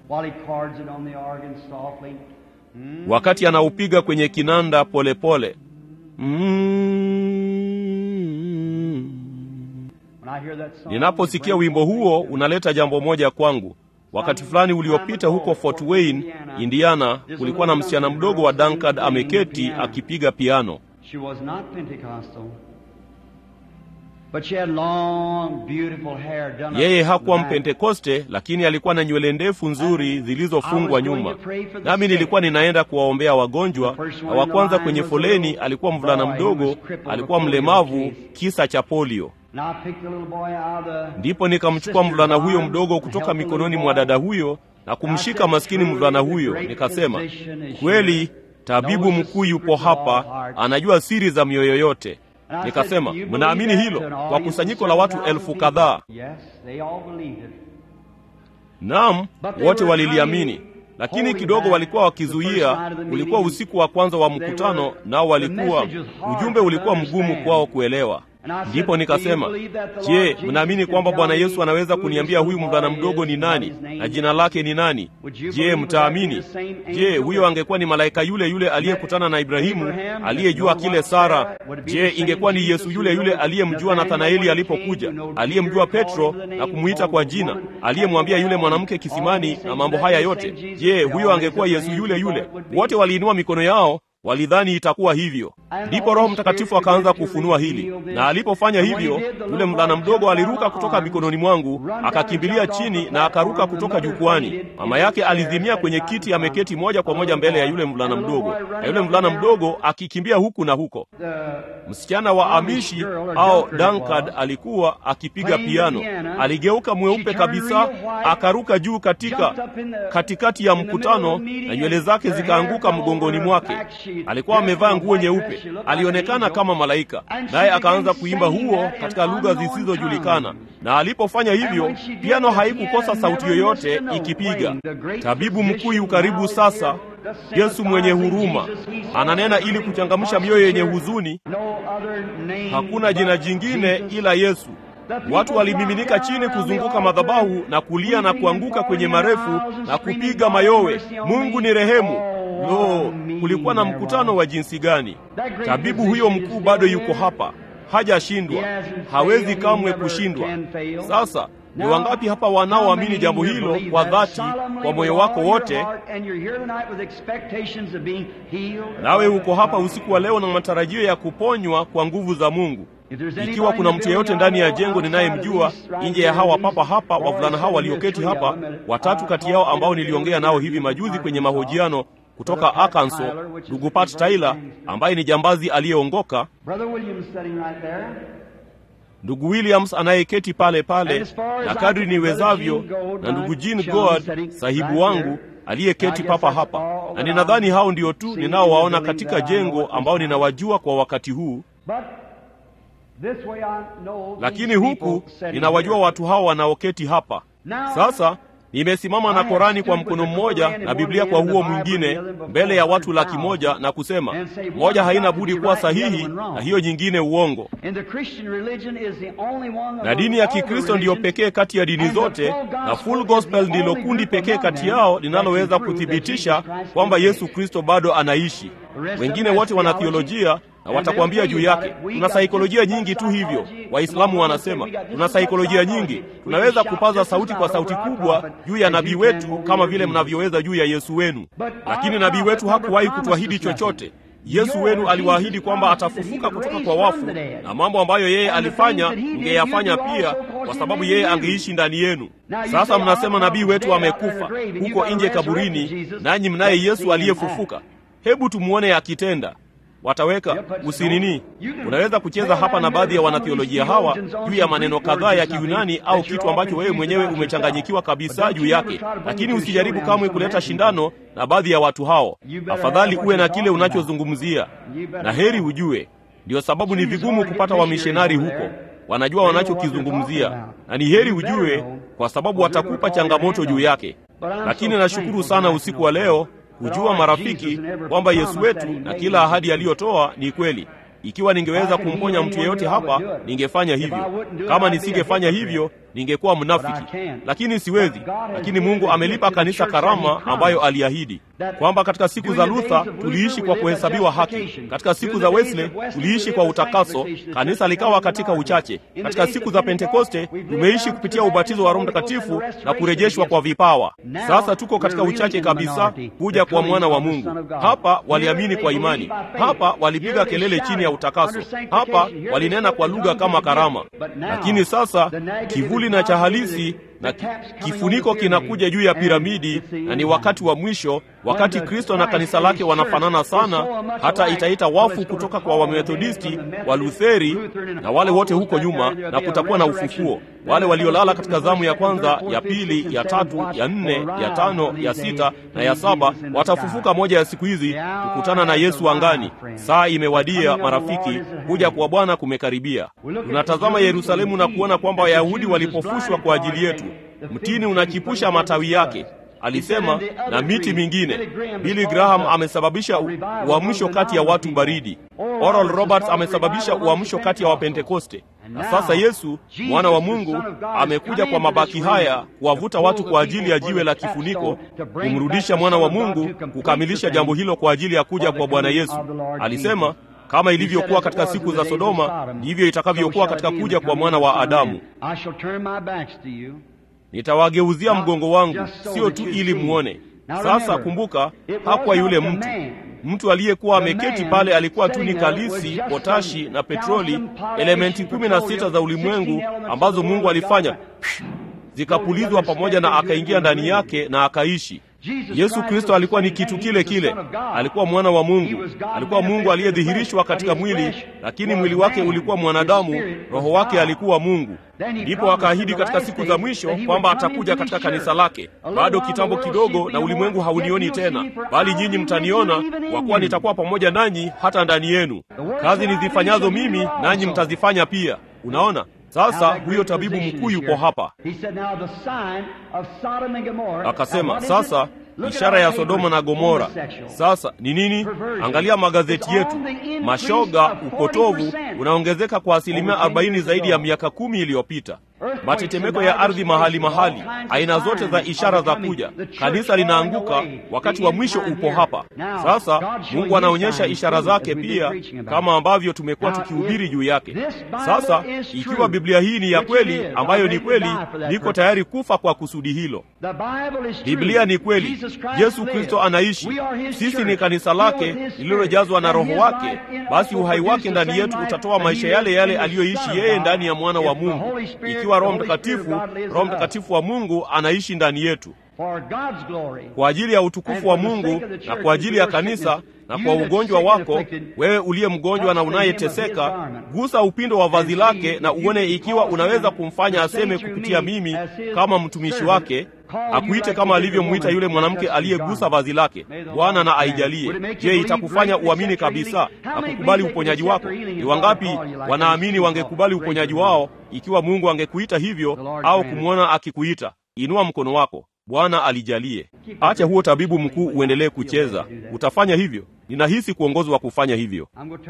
while he chords it on the organ softly. wakati anaupiga kwenye kinanda polepole pole. mm. When I hear that song, Ninaposikia wimbo huo unaleta jambo moja kwangu. Wakati fulani uliopita huko Fort Wayne, Indiana, kulikuwa na msichana mdogo wa Dankard ameketi akipiga piano. She was not Pentecostal. But she had long, beautiful hair done up Yeye the hakuwa back. Mpentekoste, lakini alikuwa na nywele ndefu nzuri zilizofungwa nyuma. Nami nilikuwa ninaenda kuwaombea wagonjwa, na wa kwanza kwenye foleni alikuwa mvulana mdogo, alikuwa mlemavu, kisa cha polio. And I picked the little boy out of the Ndipo nikamchukua mvulana huyo mdogo kutoka mikononi mwa dada huyo na kumshika maskini mvulana huyo, nikasema, kweli tabibu mkuu yupo hapa, anajua siri za mioyo yote. Nikasema, mnaamini hilo? Kwa kusanyiko la watu elfu kadhaa. Yes, they all believed it. Naam, wote waliliamini, lakini kidogo walikuwa wakizuia. Ulikuwa usiku wa kwanza wa mkutano, nao walikuwa ujumbe ulikuwa mgumu kwao kuelewa. Ndipo nikasema, je, mnaamini kwamba Bwana Yesu anaweza kuniambia huyu mvulana mdogo ni nani na jina lake ni nani? Je, mtaamini? Je, huyo angekuwa ni malaika yule yule aliyekutana na Ibrahimu, aliyejua kile Sara? Je, ingekuwa ni Yesu yule yule aliyemjua Nathanaeli alipokuja, aliyemjua Petro na kumwita kwa jina, aliyemwambia yule mwanamke kisimani na mambo haya yote? Je, huyo angekuwa Yesu yule yule? Wote waliinua mikono yao walidhani itakuwa hivyo. Ndipo Roho Mtakatifu akaanza kufunua hili, na alipofanya hivyo, yule mvulana mdogo aliruka kutoka mikononi mwangu, akakimbilia chini na akaruka kutoka jukwani. Mama yake alizimia kwenye kiti, ameketi moja kwa moja mbele ya yule mvulana mdogo, na yule mvulana mdogo akikimbia huku na huko. Msichana wa Amishi au Dankard alikuwa akipiga piano, aligeuka mweupe kabisa, akaruka juu katika katikati ya mkutano, na nywele zake zikaanguka mgongoni mwake. Alikuwa amevaa nguo nyeupe, alionekana kama malaika, naye akaanza kuimba huo katika lugha zisizojulikana. Na alipofanya hivyo, piano haikukosa sauti yoyote ikipiga. Tabibu mkuu yu karibu sasa, Yesu mwenye huruma, ananena ili kuchangamsha mioyo yenye huzuni. Hakuna jina jingine ila Yesu. Watu walimiminika chini kuzunguka madhabahu na kulia na kuanguka kwenye marefu na kupiga mayowe, Mungu ni rehemu. Lo, kulikuwa na mkutano wa jinsi gani! Tabibu huyo mkuu bado yuko hapa, hajashindwa, hawezi kamwe kushindwa. Sasa ni wangapi hapa wanaoamini jambo hilo kwa dhati, kwa moyo wako wote? Nawe uko hapa usiku wa leo na matarajio ya kuponywa kwa nguvu za Mungu. Ikiwa kuna mtu yeyote ndani ya jengo ninayemjua nje ya hawa papa hapa, wavulana hawa walioketi hapa, watatu kati yao ambao niliongea nao hivi majuzi kwenye mahojiano kutoka Arkansas, ndugu Pat Tyler ambaye ni jambazi aliyeongoka, ndugu Williams anayeketi pale pale, na kadri niwezavyo, na ndugu Jean God sahibu wangu aliyeketi papa hapa, na ninadhani hao ndio tu ninaowaona katika jengo ambao ninawajua kwa wakati huu lakini huku ninawajua watu hao wanaoketi hapa sasa. Nimesimama na Korani kwa mkono mmoja na Biblia kwa huo mwingine mbele ya watu laki moja na kusema moja haina budi kuwa sahihi na hiyo nyingine uongo. Na dini ya Kikristo ndiyo pekee kati ya dini zote, na Full Gospel ndilo kundi pekee kati yao linaloweza kuthibitisha kwamba Yesu Kristo bado anaishi. Wengine wote wana theolojia na watakwambia juu yake. Tuna saikolojia nyingi tu hivyo. Waislamu wanasema tuna saikolojia nyingi, tunaweza kupaza sauti kwa sauti kubwa juu ya nabii wetu kama vile mnavyoweza juu ya Yesu wenu, lakini nabii wetu hakuwahi kutuahidi chochote. Yesu wenu aliwaahidi kwamba atafufuka kutoka kwa wafu, na mambo ambayo yeye alifanya mngeyafanya pia, kwa sababu yeye angeishi ndani yenu. Sasa mnasema nabii wetu amekufa huko nje kaburini, nanyi mnaye Yesu aliyefufuka. Hebu tumuone akitenda wataweka usinini. Unaweza kucheza hapa na baadhi ya wanathiolojia hawa juu ya maneno kadhaa ya Kiyunani au kitu ambacho wewe mwenyewe umechanganyikiwa kabisa juu yake, lakini usijaribu kamwe kuleta shindano na baadhi ya watu hao. Afadhali uwe na kile unachozungumzia, na heri ujue. Ndiyo sababu ni vigumu kupata wamishonari huko, wanajua wanachokizungumzia, na ni heri ujue, kwa sababu watakupa changamoto juu yake. Lakini nashukuru sana usiku wa leo kujua marafiki, kwamba Yesu wetu na kila ahadi aliyotoa ni kweli. Ikiwa ningeweza kumponya mtu yeyote hapa, ningefanya hivyo. Kama nisingefanya hivyo, ningekuwa mnafiki, lakini siwezi. Lakini Mungu amelipa kanisa karama ambayo aliahidi kwamba katika siku za Luther tuliishi kwa kuhesabiwa haki, katika siku za Wesley tuliishi kwa utakaso, kanisa likawa katika uchache. Katika siku za Pentekoste tumeishi kupitia ubatizo wa Roho Mtakatifu na kurejeshwa kwa vipawa. Sasa tuko katika uchache kabisa kuja kwa mwana wa Mungu. Hapa waliamini kwa imani, hapa walipiga kelele chini ya utakaso, hapa walinena kwa lugha kama karama. Lakini sasa kivuli na cha halisi na kifuniko kinakuja juu ya piramidi, na ni wakati wa mwisho, wakati Kristo na kanisa lake wanafanana sana, hata itaita wafu kutoka kwa Wamethodisti, Walutheri na wale wote huko nyuma, na kutakuwa na ufufuo. Wale waliolala katika zamu ya kwanza, ya pili, ya tatu, ya nne, ya tano, ya sita na ya saba watafufuka moja ya siku hizi, kukutana na Yesu angani. Saa imewadia, marafiki, kuja kwa Bwana kumekaribia. Tunatazama Yerusalemu na kuona kwamba Wayahudi walipofushwa kwa ajili yetu. Mtini unachipusha matawi yake, alisema, na miti mingine. Billy Graham amesababisha uamsho kati ya watu baridi. Oral Roberts amesababisha uamsho kati ya Wapentekoste. Na sasa Yesu mwana wa Mungu amekuja kwa mabaki haya kuwavuta watu kwa ajili ya jiwe la kifuniko, kumrudisha mwana wa Mungu, kukamilisha jambo hilo kwa ajili ya kuja kwa Bwana Yesu. Alisema kama ilivyokuwa katika siku za Sodoma, ndivyo itakavyokuwa katika kuja kwa mwana wa Adamu. Nitawageuzia mgongo wangu, sio tu ili muone. Sasa kumbuka, hakuwa yule mtu mtu aliyekuwa ameketi pale alikuwa tu ni kalisi, potashi na petroli, elementi kumi na sita za ulimwengu ambazo Mungu alifanya zikapulizwa pamoja, na akaingia ndani yake na akaishi. Yesu Kristo alikuwa ni kitu kile kile, alikuwa mwana wa Mungu, alikuwa Mungu aliyedhihirishwa katika mwili, lakini mwili wake ulikuwa mwanadamu, roho wake alikuwa Mungu. Ndipo akaahidi katika siku za mwisho kwamba atakuja katika kanisa lake. Bado kitambo kidogo, na ulimwengu haunioni tena, bali nyinyi mtaniona, kwa kuwa nitakuwa pamoja nanyi hata ndani yenu. Kazi nizifanyazo mimi, nanyi mtazifanya pia. Unaona? Sasa huyo tabibu mkuu yuko hapa, akasema sasa ishara ya Sodoma na Gomora sasa ni nini? Angalia magazeti yetu, mashoga, upotovu unaongezeka kwa asilimia 40 zaidi ya miaka kumi iliyopita. Matetemeko ya ardhi mahali mahali, aina zote za ishara za kuja. Kanisa linaanguka, wakati wa mwisho upo hapa sasa. Mungu anaonyesha ishara zake pia, kama ambavyo tumekuwa tukihubiri juu yake. Sasa ikiwa Biblia hii ni ya kweli, ambayo ni kweli, niko tayari kufa kwa kusudi hilo. Biblia ni kweli, Yesu Kristo anaishi, sisi ni kanisa lake lililojazwa na Roho wake. Basi uhai wake ndani yetu utatoa maisha yale yale aliyoishi yeye ndani ya mwana wa Mungu. Ikiwa Roho Mtakatifu, Roho Mtakatifu wa Mungu anaishi ndani yetu kwa ajili ya utukufu wa Mungu na kwa ajili ya kanisa na kwa ugonjwa wako wewe uliye mgonjwa na unayeteseka, gusa upindo wa vazi lake na uone ikiwa unaweza kumfanya aseme kupitia mimi kama mtumishi wake, akuite kama alivyomwita yule mwanamke aliyegusa vazi lake. Bwana na aijalie. Je, itakufanya uamini kabisa na kukubali uponyaji wako? Ni wangapi wanaamini wangekubali uponyaji wao ikiwa Mungu angekuita hivyo au kumwona akikuita? Inua mkono wako. Bwana alijalie. Acha huo tabibu mkuu uendelee kucheza. Utafanya hivyo. Ninahisi kuongozwa kufanya hivyo.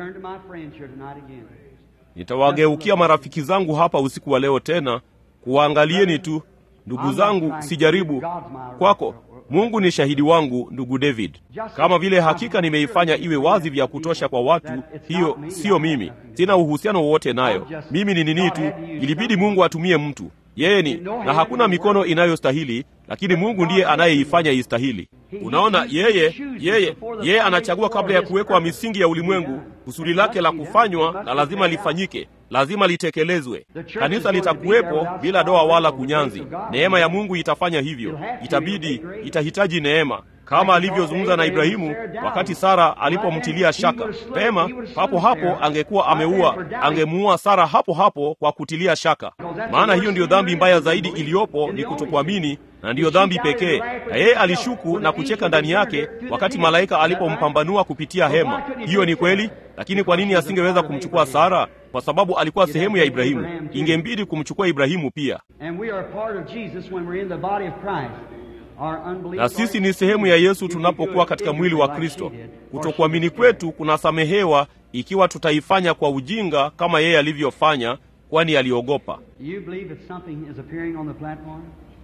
Nitawageukia marafiki zangu hapa usiku wa leo tena kuwaangalieni tu. Ndugu zangu, sijaribu kwako. Mungu ni shahidi wangu, ndugu David, kama vile hakika nimeifanya iwe wazi vya kutosha kwa watu. Hiyo siyo mimi, sina uhusiano wowote nayo. Mimi ni nini tu, ilibidi Mungu atumie mtu yeye ni na hakuna mikono inayostahili, lakini Mungu ndiye anayeifanya istahili. Unaona, yeye yeye yeye anachagua kabla ya kuwekwa misingi ya ulimwengu. Kusudi lake la kufanywa na lazima lifanyike, lazima litekelezwe. Kanisa litakuwepo bila doa wala kunyanzi. Neema ya Mungu itafanya hivyo. Itabidi, itahitaji neema kama alivyozungumza na Ibrahimu wakati Sara alipomtilia shaka. Pema papo hapo angekuwa ameua, angemuua Sara hapo hapo kwa kutilia shaka, maana hiyo ndiyo dhambi mbaya zaidi iliyopo, ni kutokuamini, na ndiyo dhambi pekee. Na yeye alishuku na kucheka ndani yake wakati malaika alipompambanua kupitia hema. Hiyo ni kweli, lakini kwa nini asingeweza kumchukua Sara? Kwa sababu alikuwa sehemu ya Ibrahimu. Ingembidi kumchukua Ibrahimu pia na sisi ni sehemu ya Yesu tunapokuwa katika mwili wa Kristo. Kutokuamini kwetu kunasamehewa ikiwa tutaifanya kwa ujinga kama yeye alivyofanya, kwani aliogopa. Do you believe that something is appearing on the platform?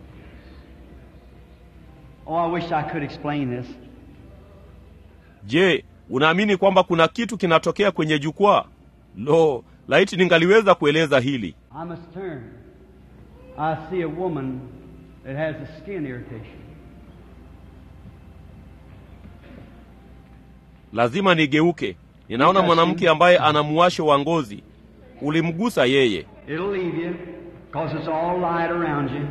Oh, I wish I could explain this. Je, unaamini kwamba kuna kitu kinatokea kwenye jukwaa? Lo, laiti ningaliweza kueleza hili. I must turn. I see a woman that has a skin irritation. Lazima nigeuke. Ninaona mwanamke ambaye ana muwasho wa ngozi. Ulimgusa yeye. It'll leave you because it's all light around you.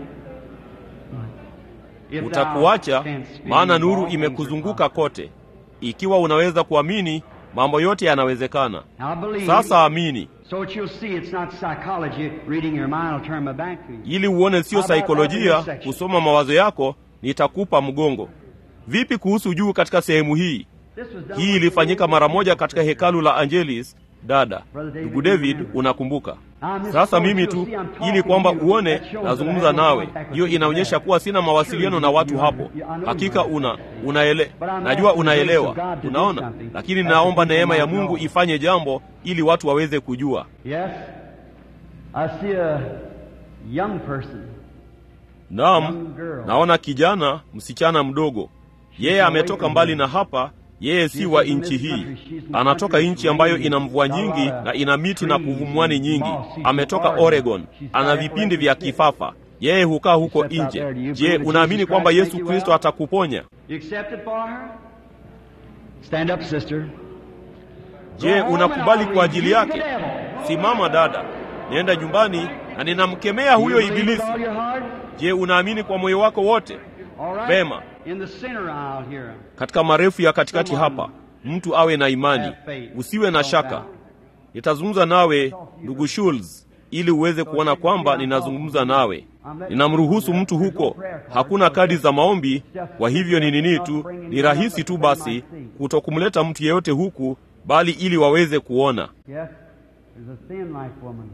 If thou Utakuacha canst believe, maana nuru all things are imekuzunguka possible. kote. Ikiwa unaweza kuamini, mambo yote yanawezekana. Now believe. Sasa amini, So that you'll see it's not psychology. Reading your mind will turn my back to you. ili uone sio How about saikolojia that in this section? kusoma mawazo yako, nitakupa mgongo. Vipi kuhusu juu katika sehemu hii? This was done Hii with ilifanyika the mara old moja katika hekalu la Angelis. Dada ndugu David, unakumbuka? Sasa mimi tu ili kwamba uone nazungumza nawe, hiyo inaonyesha kuwa sina mawasiliano na watu hapo. Hakika una unaele, najua unaelewa, unaona, lakini naomba neema ya Mungu ifanye jambo ili watu waweze kujua. Yes. I see a young person. Naam, naona kijana msichana mdogo, yeye ametoka mbali na hapa. Yeye si wa nchi hii, anatoka nchi ambayo ina mvua nyingi na ina miti na kuvumwani nyingi. Ametoka Oregon, ana vipindi vya kifafa. Yeye hukaa huko nje. Je, unaamini kwamba Yesu Kristo atakuponya? You accept it for her? Stand up, sister. Je, unakubali kwa ajili yake? Simama dada, nenda nyumbani na ninamkemea huyo You believe with ibilisi. all your heart? Je, unaamini kwa moyo wako wote? All right. Vema. In the center aisle here. Katika marefu ya katikati hapa, mtu awe na imani, usiwe na shaka. Nitazungumza nawe ndugu Schulz, ili uweze kuona kwamba ninazungumza nawe. Ninamruhusu mtu huko, hakuna kadi za maombi. Kwa hivyo ni nini tu, ni rahisi tu basi kutokumleta mtu yeyote huku, bali ili waweze kuona. Yes. There's a thin life woman.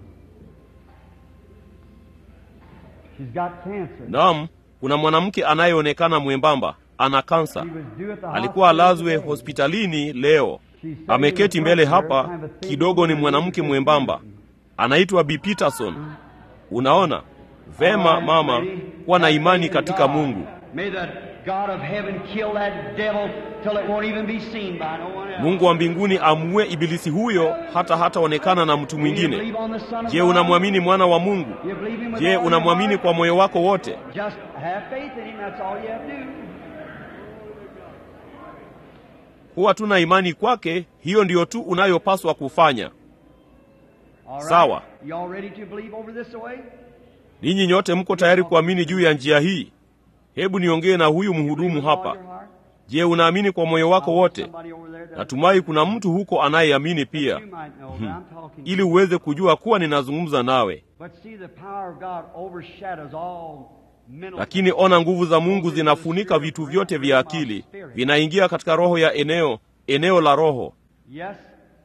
She's got cancer. Naam, kuna mwanamke anayeonekana mwembamba, ana kansa. She was due at the Alikuwa hospital alazwe today. hospitalini leo. Ameketi mbele hapa, kidogo ni mwanamke mwembamba, anaitwa Bi Peterson. Unaona vema, mama, kuwa na imani katika Mungu. May the God of heaven kill that devil till it won't even be seen by no one else. Mungu wa mbinguni amue ibilisi huyo hata hataonekana na mtu mwingine. Je, unamwamini mwana wa Mungu? Je, unamwamini kwa moyo wako wote? Just have faith in him, that's all you have to do. Kuwa tuna imani kwake, hiyo ndiyo tu unayopaswa kufanya. All right. Sawa. You all ready to believe over this way? Ninyi nyote mko tayari kuamini juu ya njia hii? Hebu niongee na huyu mhudumu With all hapa. your heart? Je, unaamini kwa moyo wako wote? Somebody over there does. Natumai kuna mtu huko anayeamini pia, You might know that I'm talking to ili you. uweze kujua kuwa ninazungumza nawe. But see, the power of God overshadows all mental Lakini ona, nguvu za Mungu zinafunika vitu vyote vya akili, vinaingia katika roho ya eneo, eneo la roho. Yes.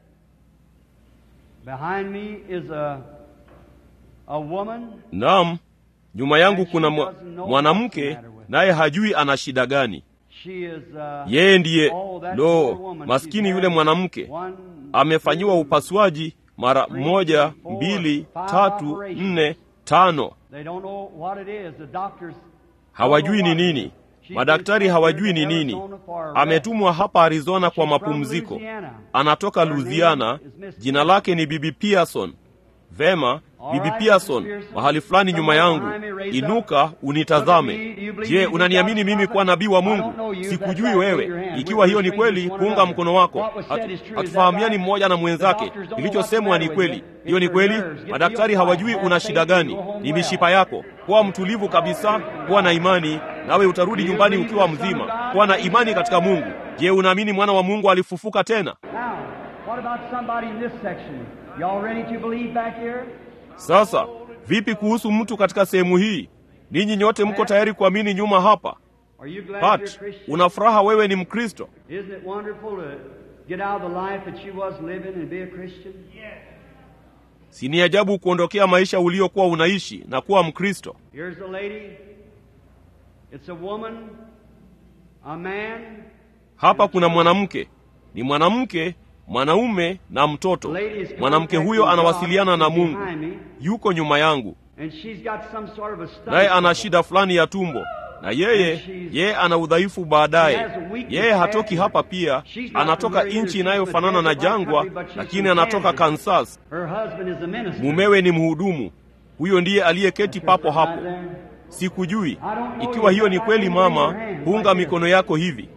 Behind me is a a woman. Naam, nyuma yangu kuna mwa- mwanamke, naye hajui ana shida gani. She is uh, Yeye ndiye oh, that lo, poor woman. maskini She's yule had mwanamke one, amefanyiwa two, upasuaji mara moja, mbili, tatu, nne, tano. They don't know what it is. The doctors hawajui ni nini. Madaktari hawajui ni nini. Ametumwa hapa Arizona kwa mapumziko. Anatoka Louisiana. Jina lake ni Bibi Pearson. Vema, Bibi Pearson, mahali fulani nyuma yangu. Inuka unitazame. Je, unaniamini mimi kuwa nabii wa Mungu? Sikujui wewe. Ikiwa hiyo ni kweli, punga mkono wako. Hatu- Hatufahamiani mmoja na mwenzake. Kilichosemwa ni kweli. Hiyo ni kweli. Madaktari hawajui una shida gani. Ni mishipa yako. Kuwa mtulivu kabisa, kuwa na imani, nawe utarudi nyumbani ukiwa mzima. Kuwa na imani katika Mungu. Je, unaamini mwana wa Mungu alifufuka tena? Now, what about somebody in this section? Y'all ready to believe back here? Sasa vipi kuhusu mtu katika sehemu hii? Ninyi nyote mko tayari kuamini nyuma hapa? Are you glad you're a Pat, Christian? una furaha wewe ni Mkristo? Isn't it wonderful to get out of the life that you was living and be a Christian? Si ni ajabu kuondokea maisha uliokuwa unaishi na kuwa Mkristo? Here's a lady. It's a woman, a man. Hapa kuna mwanamke, ni mwanamke, mwanaume na mtoto. Mwanamke huyo anawasiliana na Mungu, yuko nyuma yangu, naye ana shida fulani ya tumbo na yeye yeye ana udhaifu baadaye. Yeye hatoki hapa, pia anatoka nchi inayofanana na jangwa, lakini anatoka Kansas. Mumewe ni mhudumu. Huyo ndiye aliyeketi papo hapo. Sikujui ikiwa hiyo ni kweli. Mama, punga mikono yako hivi.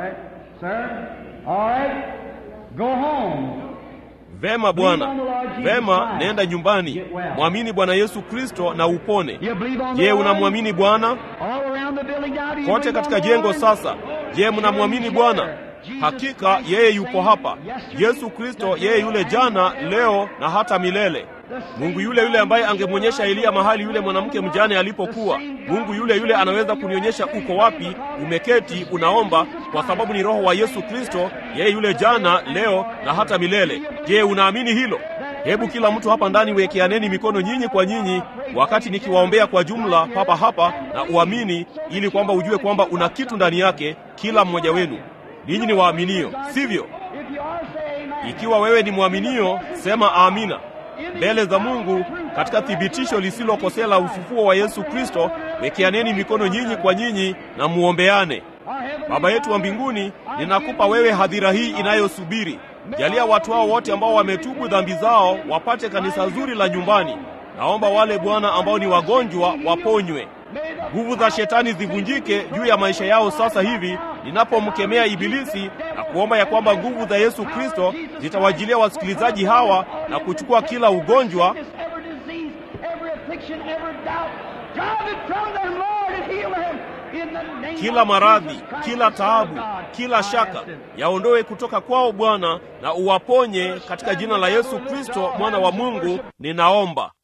Vema bwana, vema, nenda nyumbani, mwamini Bwana Yesu Kristo na upone. Je, unamwamini Bwana? Kote katika jengo sasa, je, mnamwamini Bwana? Hakika yeye yupo hapa, Yesu Kristo, yeye yule jana, leo na hata milele. Mungu yule yule ambaye angemwonyesha Eliya mahali yule mwanamke mjane alipokuwa. Mungu yule yule anaweza kunionyesha uko wapi, umeketi unaomba, kwa sababu ni Roho wa Yesu Kristo, yeye yule jana, leo na hata milele. Je, unaamini hilo? Hebu kila mtu hapa ndani wekeaneni mikono nyinyi kwa nyinyi, wakati nikiwaombea kwa jumla papa hapa, na uamini, ili kwamba ujue kwamba una kitu ndani yake, kila mmoja wenu. Ninyi ni waaminio, sivyo? Ikiwa wewe ni mwaminio, sema amina mbele za Mungu katika thibitisho lisilokosea la ufufuo wa Yesu Kristo. Wekeaneni mikono nyinyi kwa nyinyi na muombeane. Baba yetu wa mbinguni, ninakupa wewe hadhira hii inayosubiri. Jalia watu hao wote ambao wametubu dhambi zao wapate kanisa zuri la nyumbani. Naomba wale Bwana ambao ni wagonjwa waponywe. Nguvu za shetani zivunjike juu ya maisha yao sasa hivi, ninapomkemea Ibilisi na kuomba ya kwamba nguvu za Yesu Kristo zitawajilia wasikilizaji hawa na kuchukua kila ugonjwa, kila maradhi, kila taabu, kila shaka, yaondoe kutoka kwao Bwana, na uwaponye katika jina la Yesu Kristo, mwana wa Mungu, ninaomba.